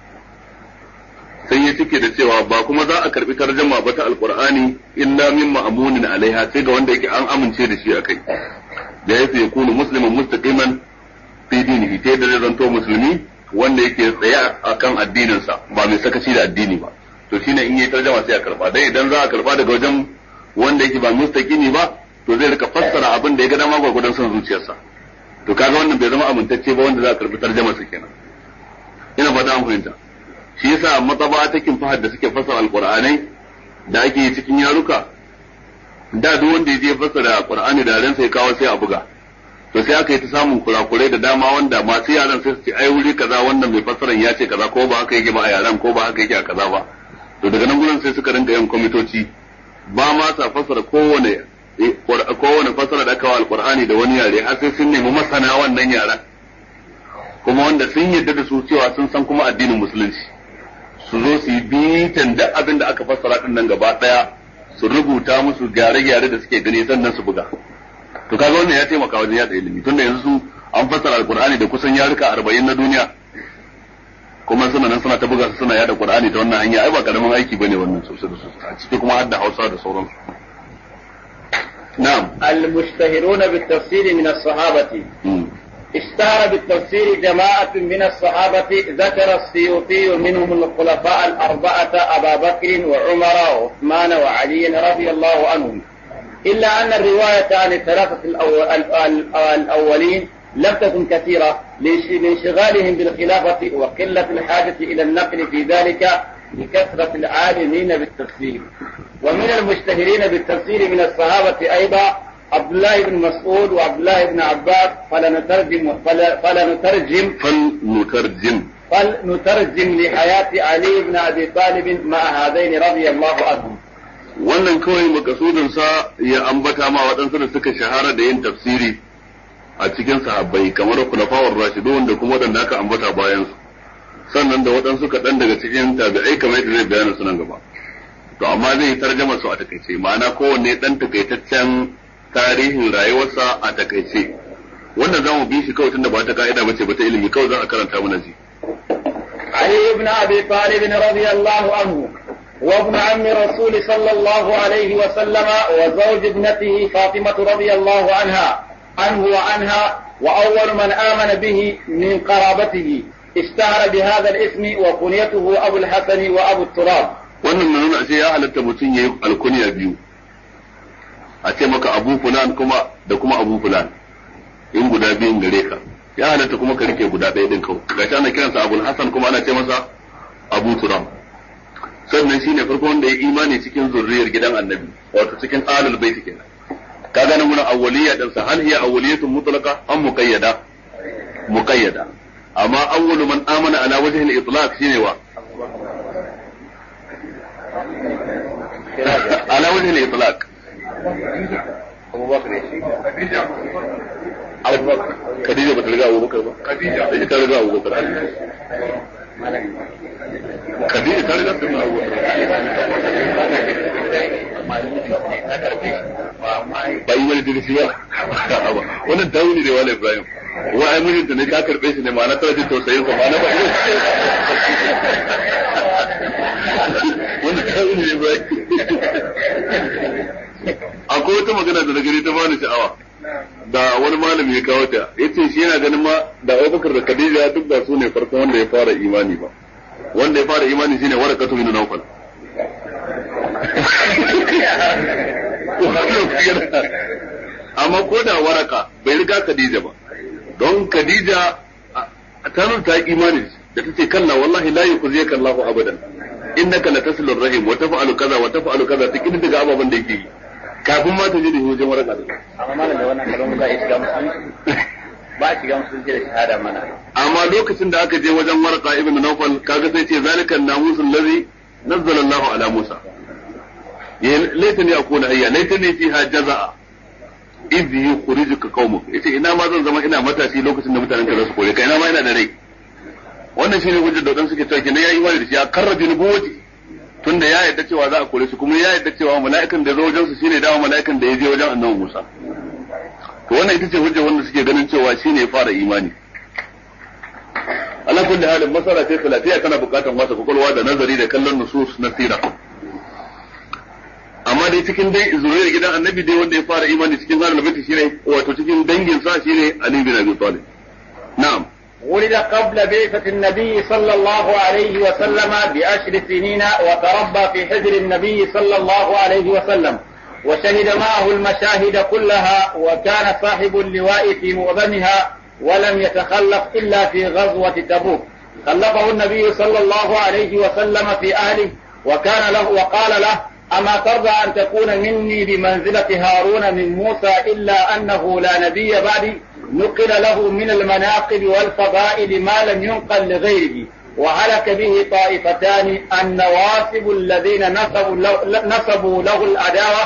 sai ya cike da cewa ba kuma za a karbi tarjama ba ta alqur'ani illa min ma'munin alaiha sai ga wanda yake an amince da shi akai da yafi yakunu musliman mustaqiman fi dinihi ta yadda zai zanto musulmi wanda yake tsaye akan addininsa ba mai sakaci da addini ba to shine in yi tarjama sai a karba dai idan za a karba daga wajen wanda yake ba mustaqimi ba to zai rika fassara abin da ya ga dama gwagwadon son zuciyarsa to kaga wannan bai zama amintacce ba wanda za a karbi tarjama su kenan ina fata an fahimta shi yasa matsaba ta fahad da suke fassara alqur'anai da ake yi cikin yaruka da duk wanda ya je fassara qur'ani da ran sai kawo sai a buga to sai aka yi ta samun kurakurai da dama wanda masu yaran sai su ce ai wuri kaza wannan mai fassaran ya ce kaza ko ba haka yake ba a yaran ko ba haka yake a kaza ba to daga nan gurin sai suka rinka yin kwamitoci ba ma sa fassara kowane kowane fassara da aka wa alqur'ani da wani yare har sai sun nemi masana wannan yaran kuma wanda sun yarda da su cewa sun san kuma addinin musulunci su zo su yi bitan duk abin da aka fassara din nan gaba daya su rubuta musu gyare-gyare da suke gani sannan su buga to kaga wannan ya taimaka wajen yada ilimi tunda yanzu su an fassara alqur'ani da kusan yaruka 40 na duniya kuma suna nan suna ta buga su suna yada qur'ani ta wannan hanya ai ba karamin aiki bane wannan sosai da sosai a ciki kuma har da Hausa da sauransu na'am المشتهرون بالتفسير من الصحابة اشتهر بالتفسير جماعة من الصحابة ذكر السيوطي منهم الخلفاء الأربعة أبا بكر وعمر وعثمان وعلي رضي الله عنهم إلا أن الرواية عن الثلاثة الأولين لم تكن كثيرة لانشغالهم بالخلافة وقلة الحاجة إلى النقل في ذلك لكثرة العالمين بالتفسير ومن المشتهرين بالتفسير من الصحابة أيضا عبد الله بن مسعود وعبد الله بن عباس فلنترجم فلنترجم فلنترجم فلنترجم لحياة علي بن أبي طالب مع هذين رضي الله عنهم wannan kawai makasudinsa ya ambata ma waɗansu da suka shahara da yin tafsiri a cikin sahabbai kamar kulafawar rashidun da kuma waɗanda aka ambata bayan su sannan da waɗansu kaɗan daga cikin tabi'ai kamar yadda zai bayana su nan gaba to amma zai tarjama su a takaice ma'ana kowanne ɗan takaitaccen tarihin rayuwarsa a takaice wannan zamu bi shi kawai tunda ba ta ka'ida bace ba ta ilimi kawai za a karanta mana ji علي بن أبي طالب رضي الله عنه وابن عم الرسول صلى الله عليه وسلم وزوج ابنته فاطمة رضي الله عنها عنه وعنها وأول من آمن به من قرابته اشتهر بهذا الاسم وكنيته أبو الحسن وأبو التراب wannan na nuna ya halatta mutum ya yi alkuniya biyu a ce maka abu fulan kuma da kuma abu fulan in guda biyun gare ka ya halatta kuma ka rike guda ɗaya din kawai gashi ana kiransa abul hasan kuma ana ce masa abu turam sannan shine farko wanda ya imani cikin zurriyar gidan annabi wato cikin alul bait kenan ka gane mun awwaliyya din sa hal hiya awwaliyatun mutlaqa am muqayyada muqayyada amma awwalu man amana ala wajhi al-itlaq shine wa ala wajhi al-itlaq أبو بكر Khadija ba ta riga Abu Bakar ba Khadija ita ta riga Abu Bakar Khadija ta riga sun Abu Bakar ba yi wani dirisi ba wannan tawuni ne wala Ibrahim wa ai mijinta ne ta karbe shi ne ma'ana tana jin tausayin sa ma'ana ba wannan tawuni ne Ibrahim akwai wata magana da na gari ta bani sha'awa da wani malami ya kawo ta yace shi yana ganin ma da Abubakar da Khadija duk da su ne farko wanda ya fara imani ba wanda ya fara imani shine warakatu bin Nawfal amma ko da waraka bai riga Khadija ba don Khadija ta nuna ta imani da tace kalla wallahi la yukhziyaka Allahu abadan innaka latasilu rahim wa taf'alu kaza wa taf'alu kaza tikin daga ababan da yake yi kafin ma ta je da wajen waraka da amma malam da wannan kalmar za a shiga musulunci ba a shiga musulunci da shahada mana amma lokacin da aka je wajen waraka ibn nawfal kaga sai ce zalika namusul ladhi nazzala Allahu ala Musa ya laitani akuna hayya laitani fiha jaza'a idh yukhrijuka qaumuk yace ina ma zan zama ina matashi lokacin da mutanen ka za su kore ka ina ma ina da rai wannan shine hujjar da wadansu suke cewa kenan yayi imani da shi ya karrabi nubuwati tunda ya yarda cewa za a kore shi kuma ya yarda cewa mala'ikan da zo wajen su shine dawo mala'ikan da ya je wajen annabi Musa to wannan ita ce hujjar wanda suke ganin cewa shine ya fara imani ala kulli halin masala ce khilafiya kana bukatan wasa kwakwalwa da nazari da kallon nusus na sira amma dai cikin dai zuriyar gidan annabi dai wanda ya fara imani cikin zarar labati shine wato cikin dangin sa shine Ali bin Abi Talib na'am ولد قبل بعثة النبي صلى الله عليه وسلم بعشر سنين وتربى في حجر النبي صلى الله عليه وسلم وشهد معه المشاهد كلها وكان صاحب اللواء في معظمها ولم يتخلف إلا في غزوة تبوك خلفه النبي صلى الله عليه وسلم في أهله وكان له وقال له أما ترضى أن تكون مني بمنزلة هارون من موسى إلا أنه لا نبي بعدي نقل له من المناقب والفضائل ما لم ينقل لغيره وهلك به طائفتان النواصب الذين نصبوا له, نصبوا له العداوة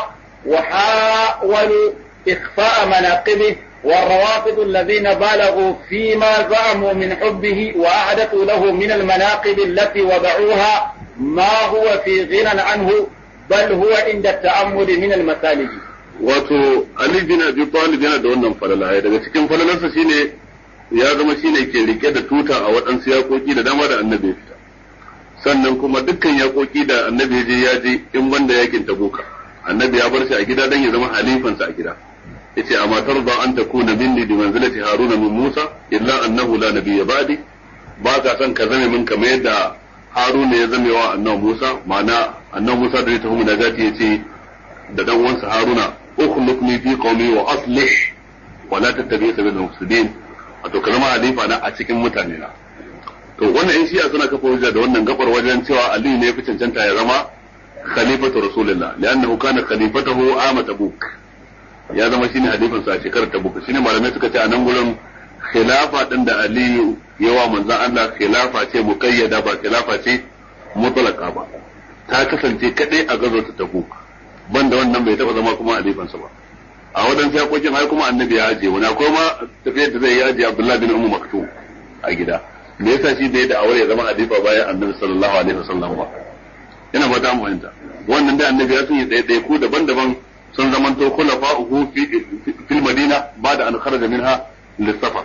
وحاولوا إخفاء مناقبه والروافض الذين بالغوا فيما زعموا من حبه وأعدتوا له من المناقب التي وضعوها ما هو في غنى عنه بل هو عند التأمل من المسالك wato Ali bin Abi Talib yana da wannan falala daga cikin falalarsa shine ya zama shine ke rike da tuta a waɗansu yakoki da dama da annabi ya fita sannan kuma dukkan yakoki da annabi ya je ya je in banda yakin tabuka annabi ya bar shi a gida dan ya zama halifansa a gida yace amma tarda an takuna minni bi manzilati haruna min musa illa annahu la nabiyya ba'di ba ka san ka zame min kamar yadda haruna ya zame wa annabi musa ma'ana annabi musa da ya tafi munajati yace da dan uwansa haruna ukhlifni fi qaumi wa aslih wa la tattabi sabil mufsidin wato ka zama halifa na a cikin mutane na to wannan in shi'a suna kafa hujja da wannan gabar wajen cewa aliyu ne ya fi cancanta ya zama khalifatu rasulillah li'annahu kana khalifatahu ama tabuk ya zama shine halifansa a shekarar tabuk shine malamai suka ce a nan gurin khilafa din da aliyu yawa manzon Allah khilafa ce muqayyada ba khilafa ce mutlaka ba ta kasance kadai a gazo ta tabuk banda wannan bai taba zama kuma halifansa ba a wadansu yakokin har kuma annabi ya aje wani akwai ma tafiyar da zai yi aje Abdullah bin Ummu Maktum a gida me yasa shi bai da aure ya zama halifa bayan annabi sallallahu alaihi wasallam ba ina ba ta fahimta wannan da annabi ya sun yi tsaye ku daban-daban sun zamanto khulafa'uhu fi fil madina bada an kharaja minha lissafa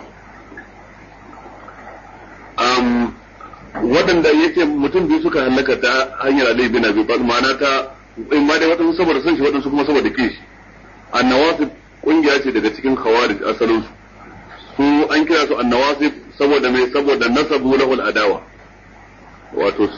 um waɗanda yake mutum biyu suka halaka ta hanyar Ali bin Abi Talib ma'ana ta in ma dai waɗansu saboda son shi waɗansu kuma saboda kishi annawasib kungiya ce daga cikin khawarij asalin su su an kira su annawasib saboda mai saboda nasabu lahul adawa wato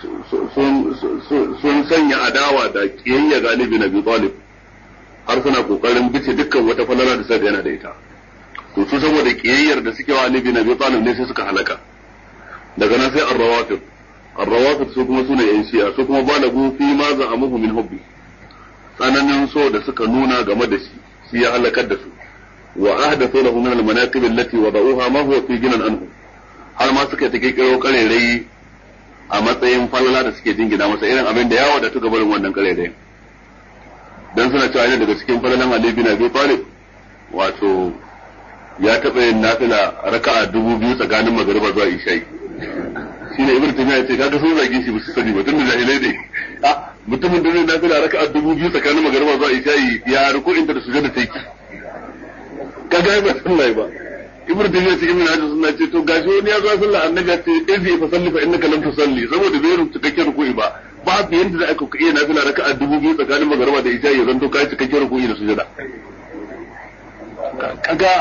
sun sanya adawa da kiyayya galibi na Abi Talib har suna kokarin bice dukkan wata falala da sai yana da ita to su saboda kiyayyar da suke wa Ali bin Abi Talib ne sai suka halaka daga nan sai ar-rawafid ar-rawafid su kuma sune yan shi'a su kuma balagu fi ma za'amuhu min hubbi tsananin so da suka nuna game da shi shi ya halakar da su wa ahdathu lahu min al-manaqib allati wada'uha ma huwa fi ginan anhu har ma suka ta kirkiro karerai a matsayin falala da suke jingina masa irin abin da ya wadatu ga barin wannan karerai dan suna cewa ne daga cikin falalan Ali bin Abi Talib wato ya taɓa yin nafila raka'a dubu biyu tsakanin magariba zuwa isha'i shi ne ibn tamiya ce kaga sun zage shi ba su sani ba tunda jahilai ne a mutumin da zai nafila raka'a dubu biyu tsakanin magariba zuwa isha'i ya ruku inda da sujada take kaga ba sallah ba ibn tamiya cikin min hadisi sunna ce to gashi wani ya zo sallah annabi ya ce izi fa salli fa innaka lam tusalli saboda bai rubuta cikakken ruku'i ba babu yanda da aka iya nafila raka'a dubu biyu tsakanin magariba da isha'i ya zanto kai cikakken ruku'i da sujada kaga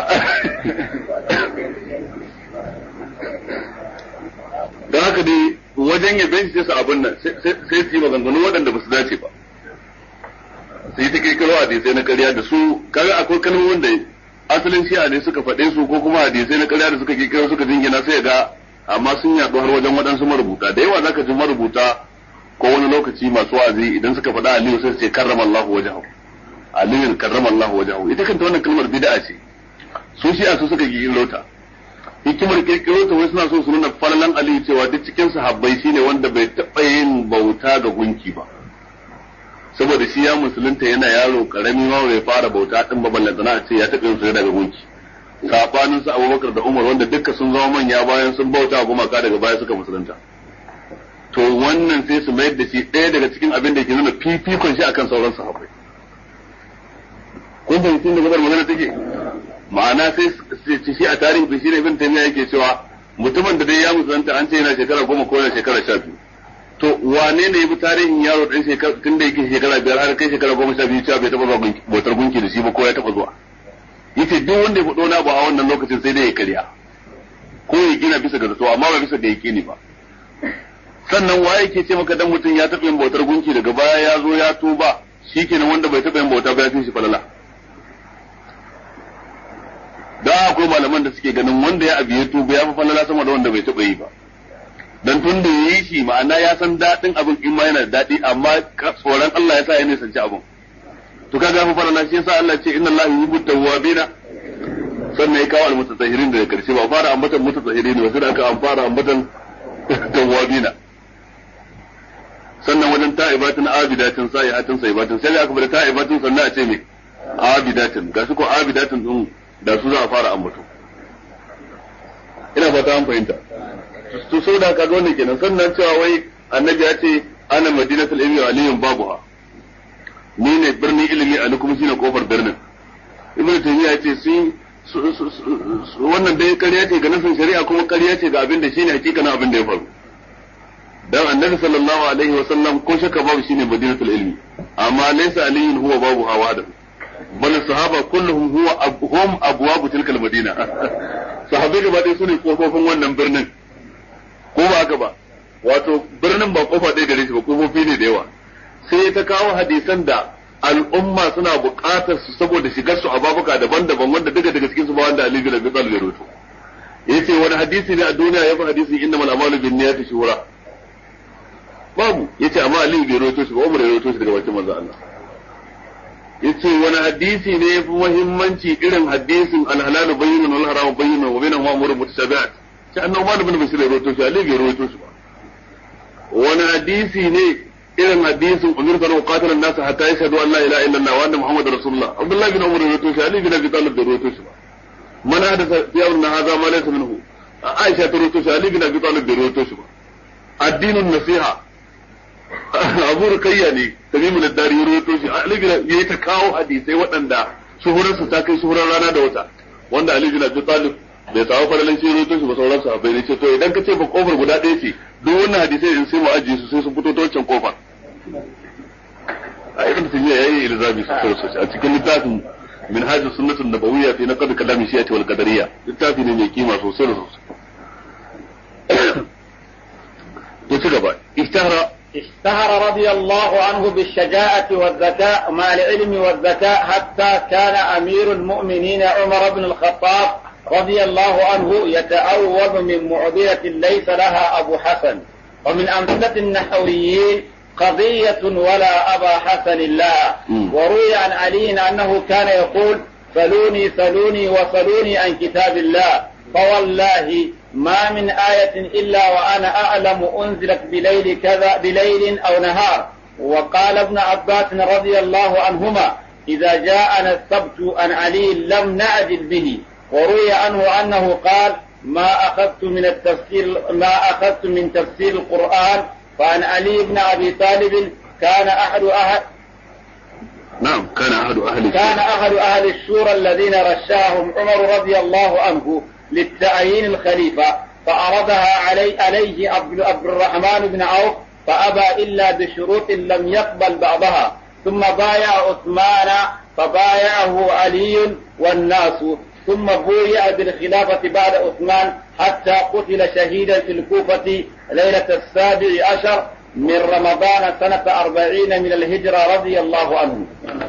don haka dai wajen ya benci sai su abin nan sai su yi maganganu waɗanda ba su dace ba sai ta kirkiro hadisai na ƙarya da su kaga akwai kalmomin da asalin shi'a ne suka faɗe su ko kuma hadisai na ƙarya da suka kirkiro suka jingina sai ga amma sun yaɗu har wajen waɗansu marubuta da yawa zaka ji marubuta ko wani lokaci masu wa'azi idan suka faɗa Aliyu sai su ce karrama Allahu wajahu Aliyu karrama Allahu wajahu ita kanta wannan kalmar bid'a ce su shi'a su suka kirkiro ta hikimar kirkiro ta wai suna so su nuna falalan Ali cewa duk cikin sahabbai shine wanda bai taɓa yin bauta ga gunki ba saboda shi ya musulunta yana yaro karami ma bai fara bauta din ba ballantana a ce ya taɓa yin su daga gunki sabanin su Abubakar da Umar wanda dukka sun zama manya bayan sun bauta gumaka daga baya suka musulunta to wannan sai su mayar da shi ɗaya daga cikin abin da ke nuna fifikon shi akan sauran sahabbai kun fahimci da gabar magana take ma'ana sai shi a tarihi shi ne ibn taymiya yake cewa mutumin da dai ya musulunta an ce yana shekara goma ko yana shekara sha biyu to wane ne ya bi tarihin yaro ɗan shekara tun da yake shekara biyar har kai shekara goma sha biyu cewa bai taɓa zuwa bautar gunki da shi ba ko ya taɓa zuwa yace duk wanda ya faɗo na ba a wannan lokacin sai dai ya karya ko ya gina bisa ga zato amma ba bisa ga yaƙini ba sannan waye ke ce maka dan mutum ya taɓa yin bautar gunki daga baya ya zo ya tuba shikenan wanda bai taɓa yin bauta ba ya fi shi falala da akwai malaman da suke ganin wanda ya abiye tuba ya fi falala sama da wanda bai taɓa yi ba dan tun da yayi shi ma'ana ya san daɗin abin in ma yana da daɗi amma tsoron Allah ya sa ya nisanci abin to kaga fa falala shi yasa Allah ce inna Allah yuhibbu tawwabina sannan ya kawo almutatahhirin daga karshe ba fara ambatan mutatahhirin ba sai aka an fara ambatan tawwabina sannan wajen ta'ibatin abidatin sa'ihatin sa'ibatin sai aka bada ta'ibatin sannan a ce me abidatin gashi ko abidatin din da su za a fara ambato ina fata an fahimta to so da kaga wannan kenan sannan cewa wai annabi ya ce ana madinatul ilmi aliyun babuha ni ne birnin ilimi ali kuma shine kofar birnin ibnu taymiya ya ce sun wannan dai ƙarya ce ga nasin shari'a kuma ƙarya ce ga abin da shine hakikanin abin da ya faru dan annabi sallallahu alaihi wa sallam ko shakka babu shine madinatul ilmi amma laysa aliyun huwa babu hawa da bal sahaba kulluhum huwa hum abwabu tilkal madina sahabbai gaba ɗaya sune kofofin wannan birnin ko ba haka ba wato birnin ba kofa ɗaya gare shi ba kofofi ne da yawa sai ta kawo hadisan da al'umma suna buƙatar su saboda shigar su a babuka daban-daban wanda daga daga cikin su ba wanda Ali bin Abi Talib ya rawaito yace wani hadisi ne a duniya yafi hadisi innamal a'malu binniyati shuhura babu yace amma Ali bai rawaito shi ba Umar ya rawaito shi daga bakin manzo Allah yace wani hadisi ne yafi muhimmanci irin hadisin al-halalu bayyinun wal haramu bayyinun wa bainahuma umurun mutashabihat sai annabi Umar bin Bashir ya rawaito shi Ali bai rawaito shi ba wani hadisi ne irin hadisin umar kan qatala an-nas hatta yashhadu an la ilaha illallah wa anna muhammadar rasulullah abdullah bin umar rawaito shi ali bin abi talib da rawaito shi ba man hadatha fi amrina hadha ma laysa minhu aisha ta rawaito shi ali bin abi talib da rawaito shi ba addinin nasiha abu rukayya ne tamimul dari ya rawaito shi ali bin yayi ta kawo hadisai waɗanda shuhurar su ta kai shuhurar rana da wata wanda ali bin abi talib bai samu fadalan shi rawaito shi ba sauran sahabbai ne ce to idan ka ce ba kofar guda ɗaya ce duk wannan hadisai in sai mu ajiye su sai sun fito ta wancan kofar a ibn taymiya yayi ilzami sosai sosai a cikin littafin minhaj sunnatun nabawiyya fi naqd kalam shi'ati wal qadariyya littafi ne mai kima sosai da sosai to ci gaba ishtahara اشتهر رضي الله عنه بالشجاعة والذكاء مع العلم والذكاء حتى كان أمير المؤمنين عمر بن الخطاب رضي الله عنه يتأوب من معضلة ليس لها أبو حسن ومن أمثلة النحويين قضية ولا أبا حسن لها وروي عن علي أنه كان يقول سلوني سلوني وسلوني عن كتاب الله فوالله ما من آية إلا وأنا أعلم أنزلت بليل كذا بليل أو نهار وقال ابن عباس رضي الله عنهما إذا جاءنا السبت عن علي لم نعجل به وروي عنه أنه قال ما أخذت من التفسير ما أخذت من تفسير القرآن فعن علي بن أبي طالب كان أحد أهل نعم كان أحد أهل كان أحد أهل الشورى الذين رشاهم عمر رضي الله عنه للتعيين الخليفة فعرضها علي عليه عبد الرحمن بن عوف فأبى إلا بشروط لم يقبل بعضها ثم بايع عثمان فبايعه علي والناس ثم بويع بالخلافة بعد عثمان حتى قتل شهيدا في الكوفة ليلة السابع عشر من رمضان سنة أربعين من الهجرة رضي الله عنه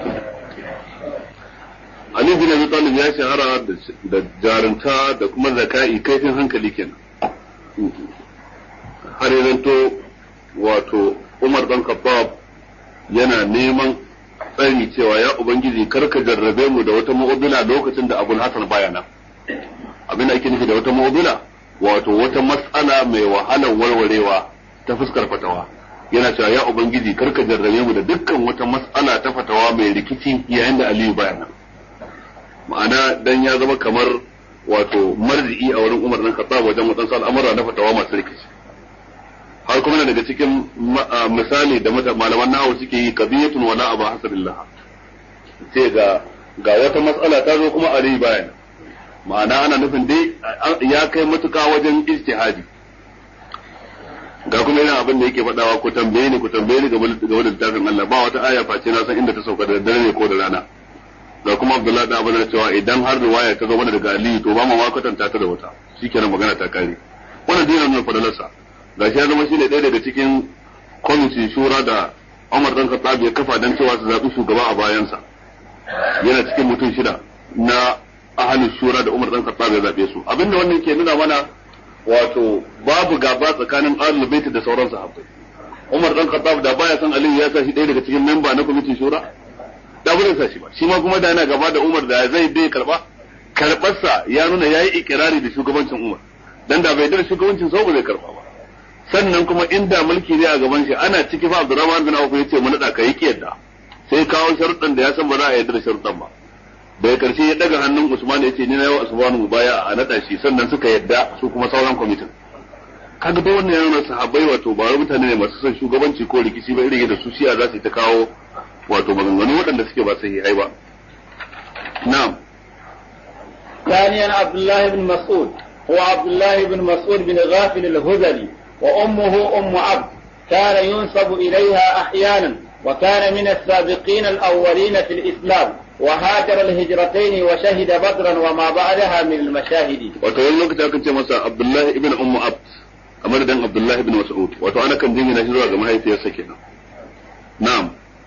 Ali bin Abi Talib ya shahara da jarunta da kuma zaka'i kaifin hankali kenan. Har yanzu wato Umar dan Khattab yana neman tsari cewa ya Ubangiji karka jarrabe mu da wata mu'udula lokacin da Abul Hasan baya nan. Abin da ake nufi da wata mu'udula wato wata matsala mai wahalar warwarewa ta fuskar fatawa. Yana cewa ya Ubangiji karka jarrabe mu da dukkan wata matsala ta fatawa mai rikici yayin da Aliyu baya nan. ma'ana dan ya zama kamar wato marji'i a wurin Umar dan Khattab wajen wadansu al'amura na fatawa masu rikici har kuma daga cikin misali da malaman nahawu suke yi qadiyatun wala aba hasadillah sai ga ga wata mas'ala ta zo kuma Ali bayan ma'ana ana nufin dai ya kai matuka wajen ijtihadi ga kuma irin abin da yake faɗawa ku tambaye ni ku tambaye ni game da littafin Allah ba wata aya face na san inda ta sauka da dare ne ko da rana ga kuma Abdullahi da abin da cewa idan har riwaya ta zo mana daga Ali to ba mu ma kwatanta ta da wata shikenan magana ta kare wannan dinin nuna fadalarsa gashi ya zama shine ɗaya daga cikin kwamitin shura da Umar dan Khattab ya kafa dan cewa su zaɓi shugaba a bayansa yana cikin mutum shida na ahalin shura da Umar dan Khattab ya zaɓe su abinda wannan ke nuna mana wato babu gaba tsakanin ahlul bait da sauran sahabbai Umar dan Khattab da baya san Aliyu ya sa shi ɗaya daga cikin memba na kwamitin shura da ba sa shi ba shi ma kuma da yana gaba da Umar da zai bai karba karbarsa ya nuna yayi ikirari da shugabancin Umar dan da bai da shugabancin sa ba zai karba ba sannan kuma inda mulki ne a gaban shi ana ciki fa Abdurrahman bin Auf yace mu nada kai kiyarda sai kawo sharuɗan da ya san ba za a yarda da sharuɗan ba daga karshe ya daga hannun Usman yace ni na yau Usman mu baya a nada shi sannan suka yadda su kuma sauran kwamitin kaga dai wannan yana sahabbai wato ba mutane ne masu son shugabanci ko rikici ba irin yadda su shi'a za su ta kawo wato maganganu waɗanda suke ba sahihai ba na'am ثانيا عبد الله بن مسعود هو عبد الله بن مسعود بن غافل الهذلي وأمه أم عبد كان ينسب إليها أحيانا وكان من السابقين الأولين في الإسلام وهاجر الهجرتين وشهد بدرا وما بعدها من المشاهد wato wani lokaci akan ce masa Abdullahi ibn Ummu Abd a madadin Abdullahi ibn Mas'ud wato ana kan jingina shi zuwa ga mahaifiyarsa kenan na'am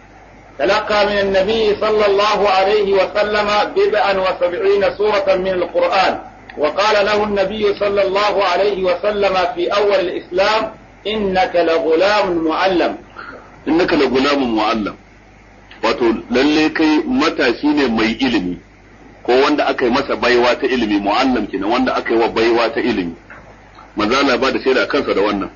تلقى من النبي صلى الله عليه وسلم بضعا وسبعين سورة من القرآن وقال له النبي صلى الله عليه وسلم في أول الإسلام إنك لغلام معلم innaka la gulamun mu'allam wato lalle kai matashi ne mai ilimi ko wanda aka yi masa baiwa ta ilimi mu'allam kenan wanda aka yi wa baiwa ta ilimi manzo Allah ba da shaida kansa da wannan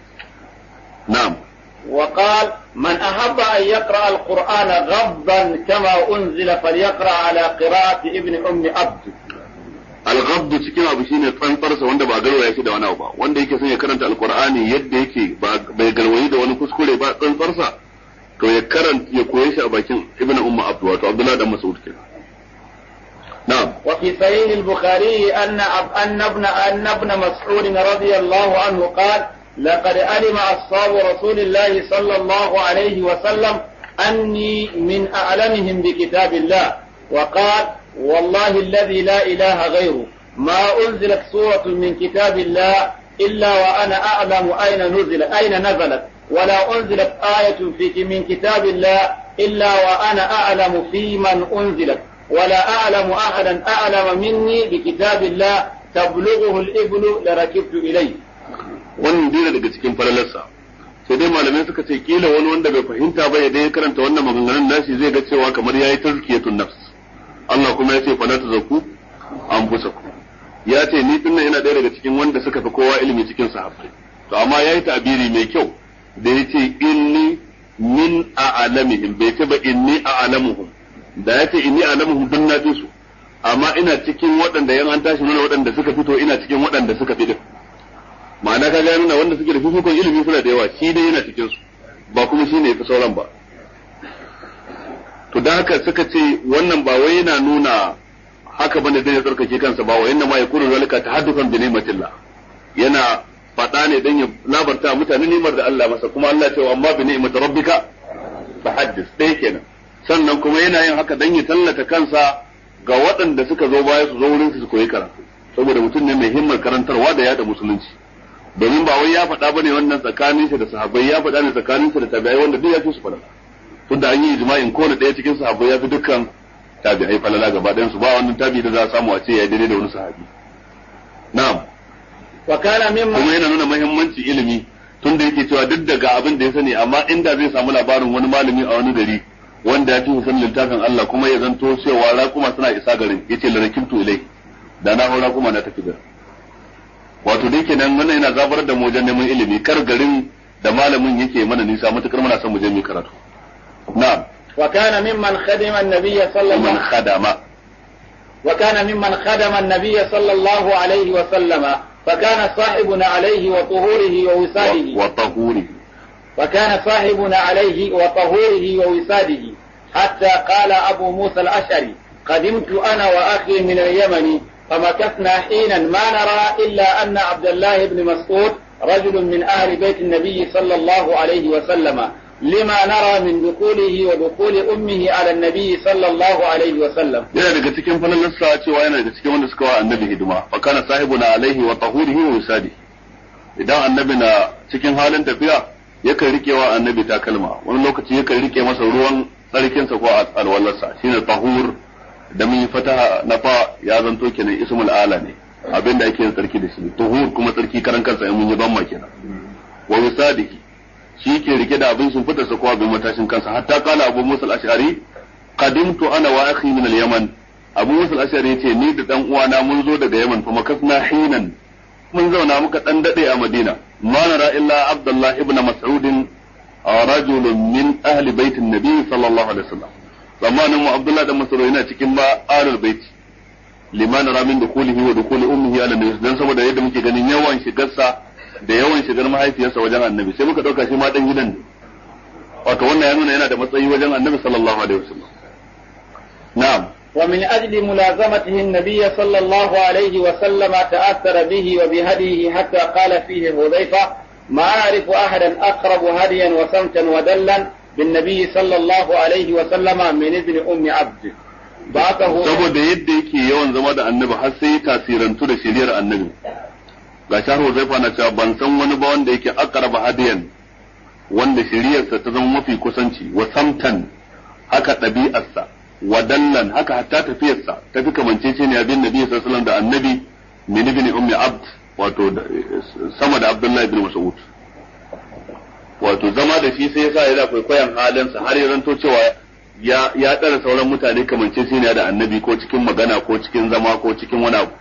na'am وقال من أحب أن يقرأ القرآن غضا كما أنزل فليقرأ على قراءة ابن أم عبد al-ghabd cikin abu shine tsantsarsa wanda ba garwaya shi da wani abu ba wanda yake son ya karanta alqur'ani yadda yake ba bai garwayi da wani kuskure ba tsantsarsa to ya karanta ya koye shi a bakin ibnu umma abdu wato abdullah dan mas'ud kenan na'am وفي صحيح البخاري أن أب- أن ابن أن ابن مسعود رضي الله عنه قال لقد علم أصحاب رسول الله صلى الله عليه وسلم أني من أعلمهم بكتاب الله وقال والله الذي لا إله غيره ما أنزلت سورة من كتاب الله إلا وأنا أعلم أين نزل أين نزلت ولا أنزلت آية في من كتاب الله إلا وأنا أعلم في من أنزلت ولا أعلم أحدا أعلم مني بكتاب الله تبلغه الإبل لركبت إليه wannan dina daga cikin falalarsa sai dai malamai suka ce kila wani wanda bai fahimta ba ya dai karanta wannan maganganun nashi zai ga cewa kamar yayi tazkiyatun nafs Allah kuma ya ce fala tazakku anfusakum ya ce ni dinnan ina ɗaya daga cikin wanda suka fi kowa ilimi cikin sahabbai to amma yayi ta'biri mai kyau da yace inni min a'lamihim bai ce ba inni a'lamuhum da ya ce inni a'lamuhum dun na fi su amma ina cikin waɗanda yan an tashi nuna waɗanda suka fito ina cikin waɗanda suka fi din ma'ana ka ga nuna wanda suke da fifikon ilimi suna da yawa shi dai yana cikin su ba kuma shi ne fi sauran ba to da haka suka ce wannan ba wai yana nuna haka bane dan ya tsarkake kansa ba wai inna ma yakunu zalika tahaddukan bi ni'matillah yana faɗa ne dan ya labarta mutane ni'mar da Allah masa kuma Allah ce wa amma bi ni'mati rabbika fahaddis dai kenan sannan kuma yana yin haka dan ya tallata kansa ga waɗanda suka zo baya su zo wurin su koyi karatu saboda mutum ne mai himmar karantarwa da yada musulunci domin ba wai ya faɗa bane wannan tsakanin shi da sahabbai ya faɗa ne tsakanin shi da tabi'ai wanda duk ya fi su falala tunda an yi ijma'in kowane ɗaya cikin sahabbai ya fi dukkan tabi'ai falala gaba ɗayan su ba wannan tabi'i da za a samu a ce ya daidai da wani sahabi na'am وكان kuma مما yana nuna muhimmanci ilimi tunda yake cewa duk daga abin da ya sani amma inda zai samu labarin wani malami a wani gari wanda ya fi sanin littafin Allah kuma ya zanto cewa raƙuma suna isa garin yace larakimtu ilai da na hau raƙuma na tafi garin wato dai kenan wannan yana zabar da mu wajen neman ilimi kar garin da malamin yake mana nisa matukar muna son mu je mu yi karatu na'am وكان ممن خدم النبي صلى الله man khadama وكان ممن خدم النبي صلى الله عليه وسلم فكان صاحبنا عليه وطهوره ووساده wa tahuri وكان صاحبنا عليه وطهوره ووساده حتى قال أبو موسى الأشعري قدمت أنا وأخي من اليمن فمكثنا حينا ما نرى إلا أن عبد الله بن مسعود رجل من أهل بيت النبي صلى الله عليه وسلم لما نرى من دخوله ودخول أمه على النبي صلى الله عليه وسلم yana daga cikin falalarsa cewa yana daga cikin wanda suka wa annabi hidima fa kana sahibuna alaihi wa tahurihi wa usadi idan annabi na cikin halin tafiya yakan rike wa annabi takalma wani lokaci yakan rike masa ruwan tsarkinsa ko alwallarsa shine tahur da mun yi fataha na fa ya zanto kenan ismul ala ne abinda ake yin tsarki da shi tuhur kuma tsarki karan kansa in mun yi ban kenan wa usadihi shi ke rike da abin sun fitarsa ko abin matashin kansa hatta kala abu musa al-ash'ari qadimtu ana wa akhi min al-yaman abu musa al-ash'ari yace ni da dan uwana mun zo daga yaman fa makasna hinan mun zauna muka dan dade a madina ma nara illa abdullah ibn mas'ud rajulun min ahli baitin nabi sallallahu alaihi wasallam zamanin mu abdullah dan mas'ud yana cikin ba ahlul bait liman nara min dukulihi wa dukuli ummihi ala nabi dan saboda yadda muke ganin yawan shigarsa da yawan shigar mahaifiyarsa wajen annabi sai muka dauka shi ma dan gidan ne wato wannan ya nuna yana da matsayi wajen annabi sallallahu alaihi wasallam na'am ومن أجل ملازمته النبي صلى الله عليه وسلم تأثر به وبهديه حتى قال فيه حذيفة ما أعرف أحدا أقرب هديا وسمتا ودلا بالنبي صلى الله عليه وسلم من ابن أم عبد بعثه saboda yadda yake yawan zama da annabi har sai tasirantu da shiriyar annabi ga shahar Huzaifa na cewa ban san wani ba wanda yake aqraba hadiyan wanda shiriyarsa ta zama mafi kusanci wa samtan haka ɗabi'arsa wa dallan haka hatta tafiyarsa ta fi kamancece ne abin nabi sallallahu alaihi da annabi min ibn ummi abd wato sama da abdullahi ibn mas'ud wato zama da shi sai yasa yana kwaikwayon halinsa har ya zanto cewa ya ya tsara sauran mutane kamancece ne da annabi ko cikin magana ko cikin zama ko cikin wani abu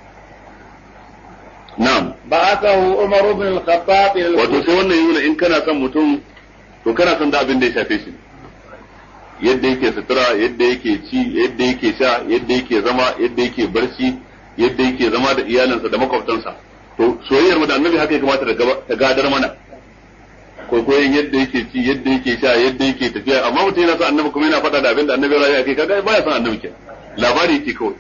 na'am بعثه عمر بن الخطاب إلى wato الكوفة sai wannan yana in kana son mutum to kana son da abin da ya shafe shi yadda yake sutura yadda yake ci yadda yake sha yadda yake zama yadda yake barci yadda yake zama da iyalinsa da makwabtansa to soyayyar mu da annabi haka ya kamata ta gaba- ta gadar mana kwaikwayon yadda yake ci yadda yake sha yadda yake tafiya amma mutum yana son annabi kuma yana faɗa da abin da annabi ya rayu akai kaga baya son annabi kenan labari yake kawai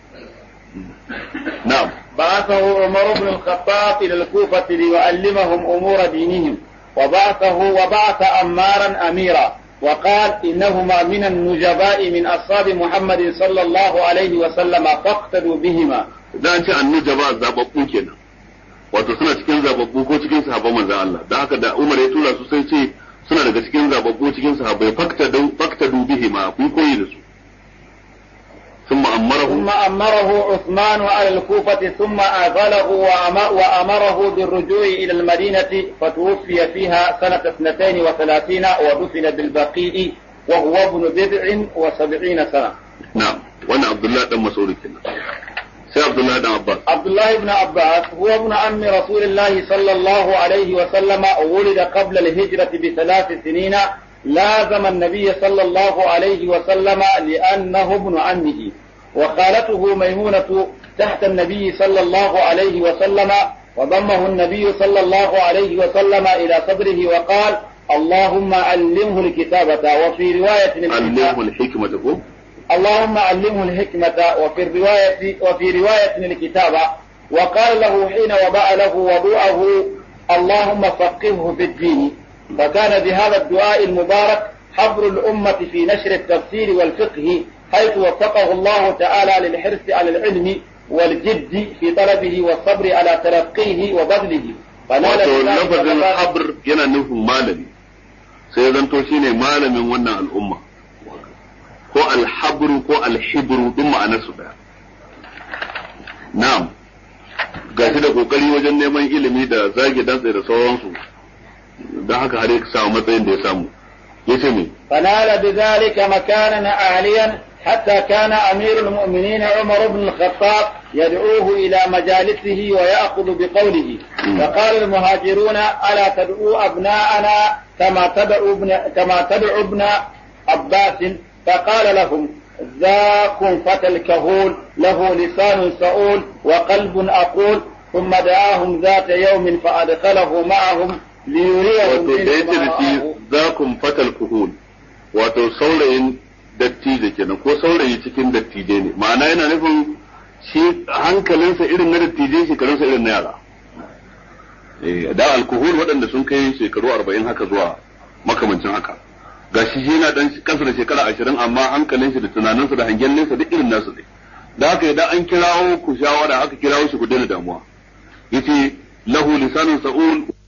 na'am بعثه عمر بن الخطاب إلى الكوفة ليعلمهم أمور دينهم وبعثه وبعث أمارا أميرا وقال إنهما من النجباء من أصحاب محمد صلى الله عليه وسلم فاقتدوا بهما da an ce annujaba zababbu kenan wato suna cikin zababbu ko cikin sahabban manzon Allah da haka da Umar ya tura su sai ce suna daga cikin zababbu cikin sahabbai fakta du fakta du bihi ma ku koyi da su ثم أمره ثم أمره عثمان على الكوفة ثم آذله وأم- وأمره بالرجوع إلى المدينة فتوفي فيها سنة اثنتين وثلاثين ودفن بالبقيع وهو ابن بضع وسبعين سنة نعم وانا عبد الله بن مسعود كنا سي عبد الله بن عباس عبد الله بن عباس هو ابن عم رسول الله صلى الله عليه وسلم ولد قبل الهجرة بثلاث سنين لازم النبي صلى الله عليه وسلم لأنه ابن عمه وخالته ميمونة تحت النبي صلى الله عليه وسلم وضمه النبي صلى الله عليه وسلم إلى صدره وقال اللهم علمه الكتابة وفي رواية علمه الحكمة كو اللهم علمه الحكمة وفي الرواية وفي رواية الكتابة وقال له حين وضع له وضوءه اللهم فقهه في الدين فكان بهذا الدعاء المبارك حبر الأمة في نشر التفسير والفقه حيث وفقه الله تعالى للحرص على العلم والجد في طلبه والصبر على تلقيه وبذله فنال wato بذلك lafazin مبارك- habr yana nufin malami sai ya zanto shine malamin wannan al'umma ko alhabru ko alhibru duk ma'anar su daya na'am gashi da kokari wajen neman ilimi da zage dantse da sauransu don haka har ya samu matsayin da ya samu yace me فنال بذلك مكانا عاليا حتى كان أمير المؤمنين عمر بن الخطاب يدعوه إلى مجالسه ويأخذ بقوله مم. فقال المهاجرون ألا تدعوا أبناءنا كما تدعو ابن كما تدعو ابن عباس فقال لهم ذاكم فتى الكهول له لسان سؤول وقلب أقول ثم دعاهم ذات يوم فأدخله معهم ليريهم wato da yace منه ما da shi رآه. zakum fatal kuhul wato saurayin dattijo kenan ko saurayi cikin dattijai ne ma'ana yana nufin shi hankalinsa irin na dattijai shekarunsa irin na yara da alkohol waɗanda sun kai shekaru arba'in haka zuwa makamancin haka ga shi yana dan kansa da shekara ashirin amma hankalin shi da tunaninsa da hangen nesa duk irin nasu ne da haka idan an kirawo ku shawara aka kirawo shi ku daina damuwa yace lahu lisanun sa'ul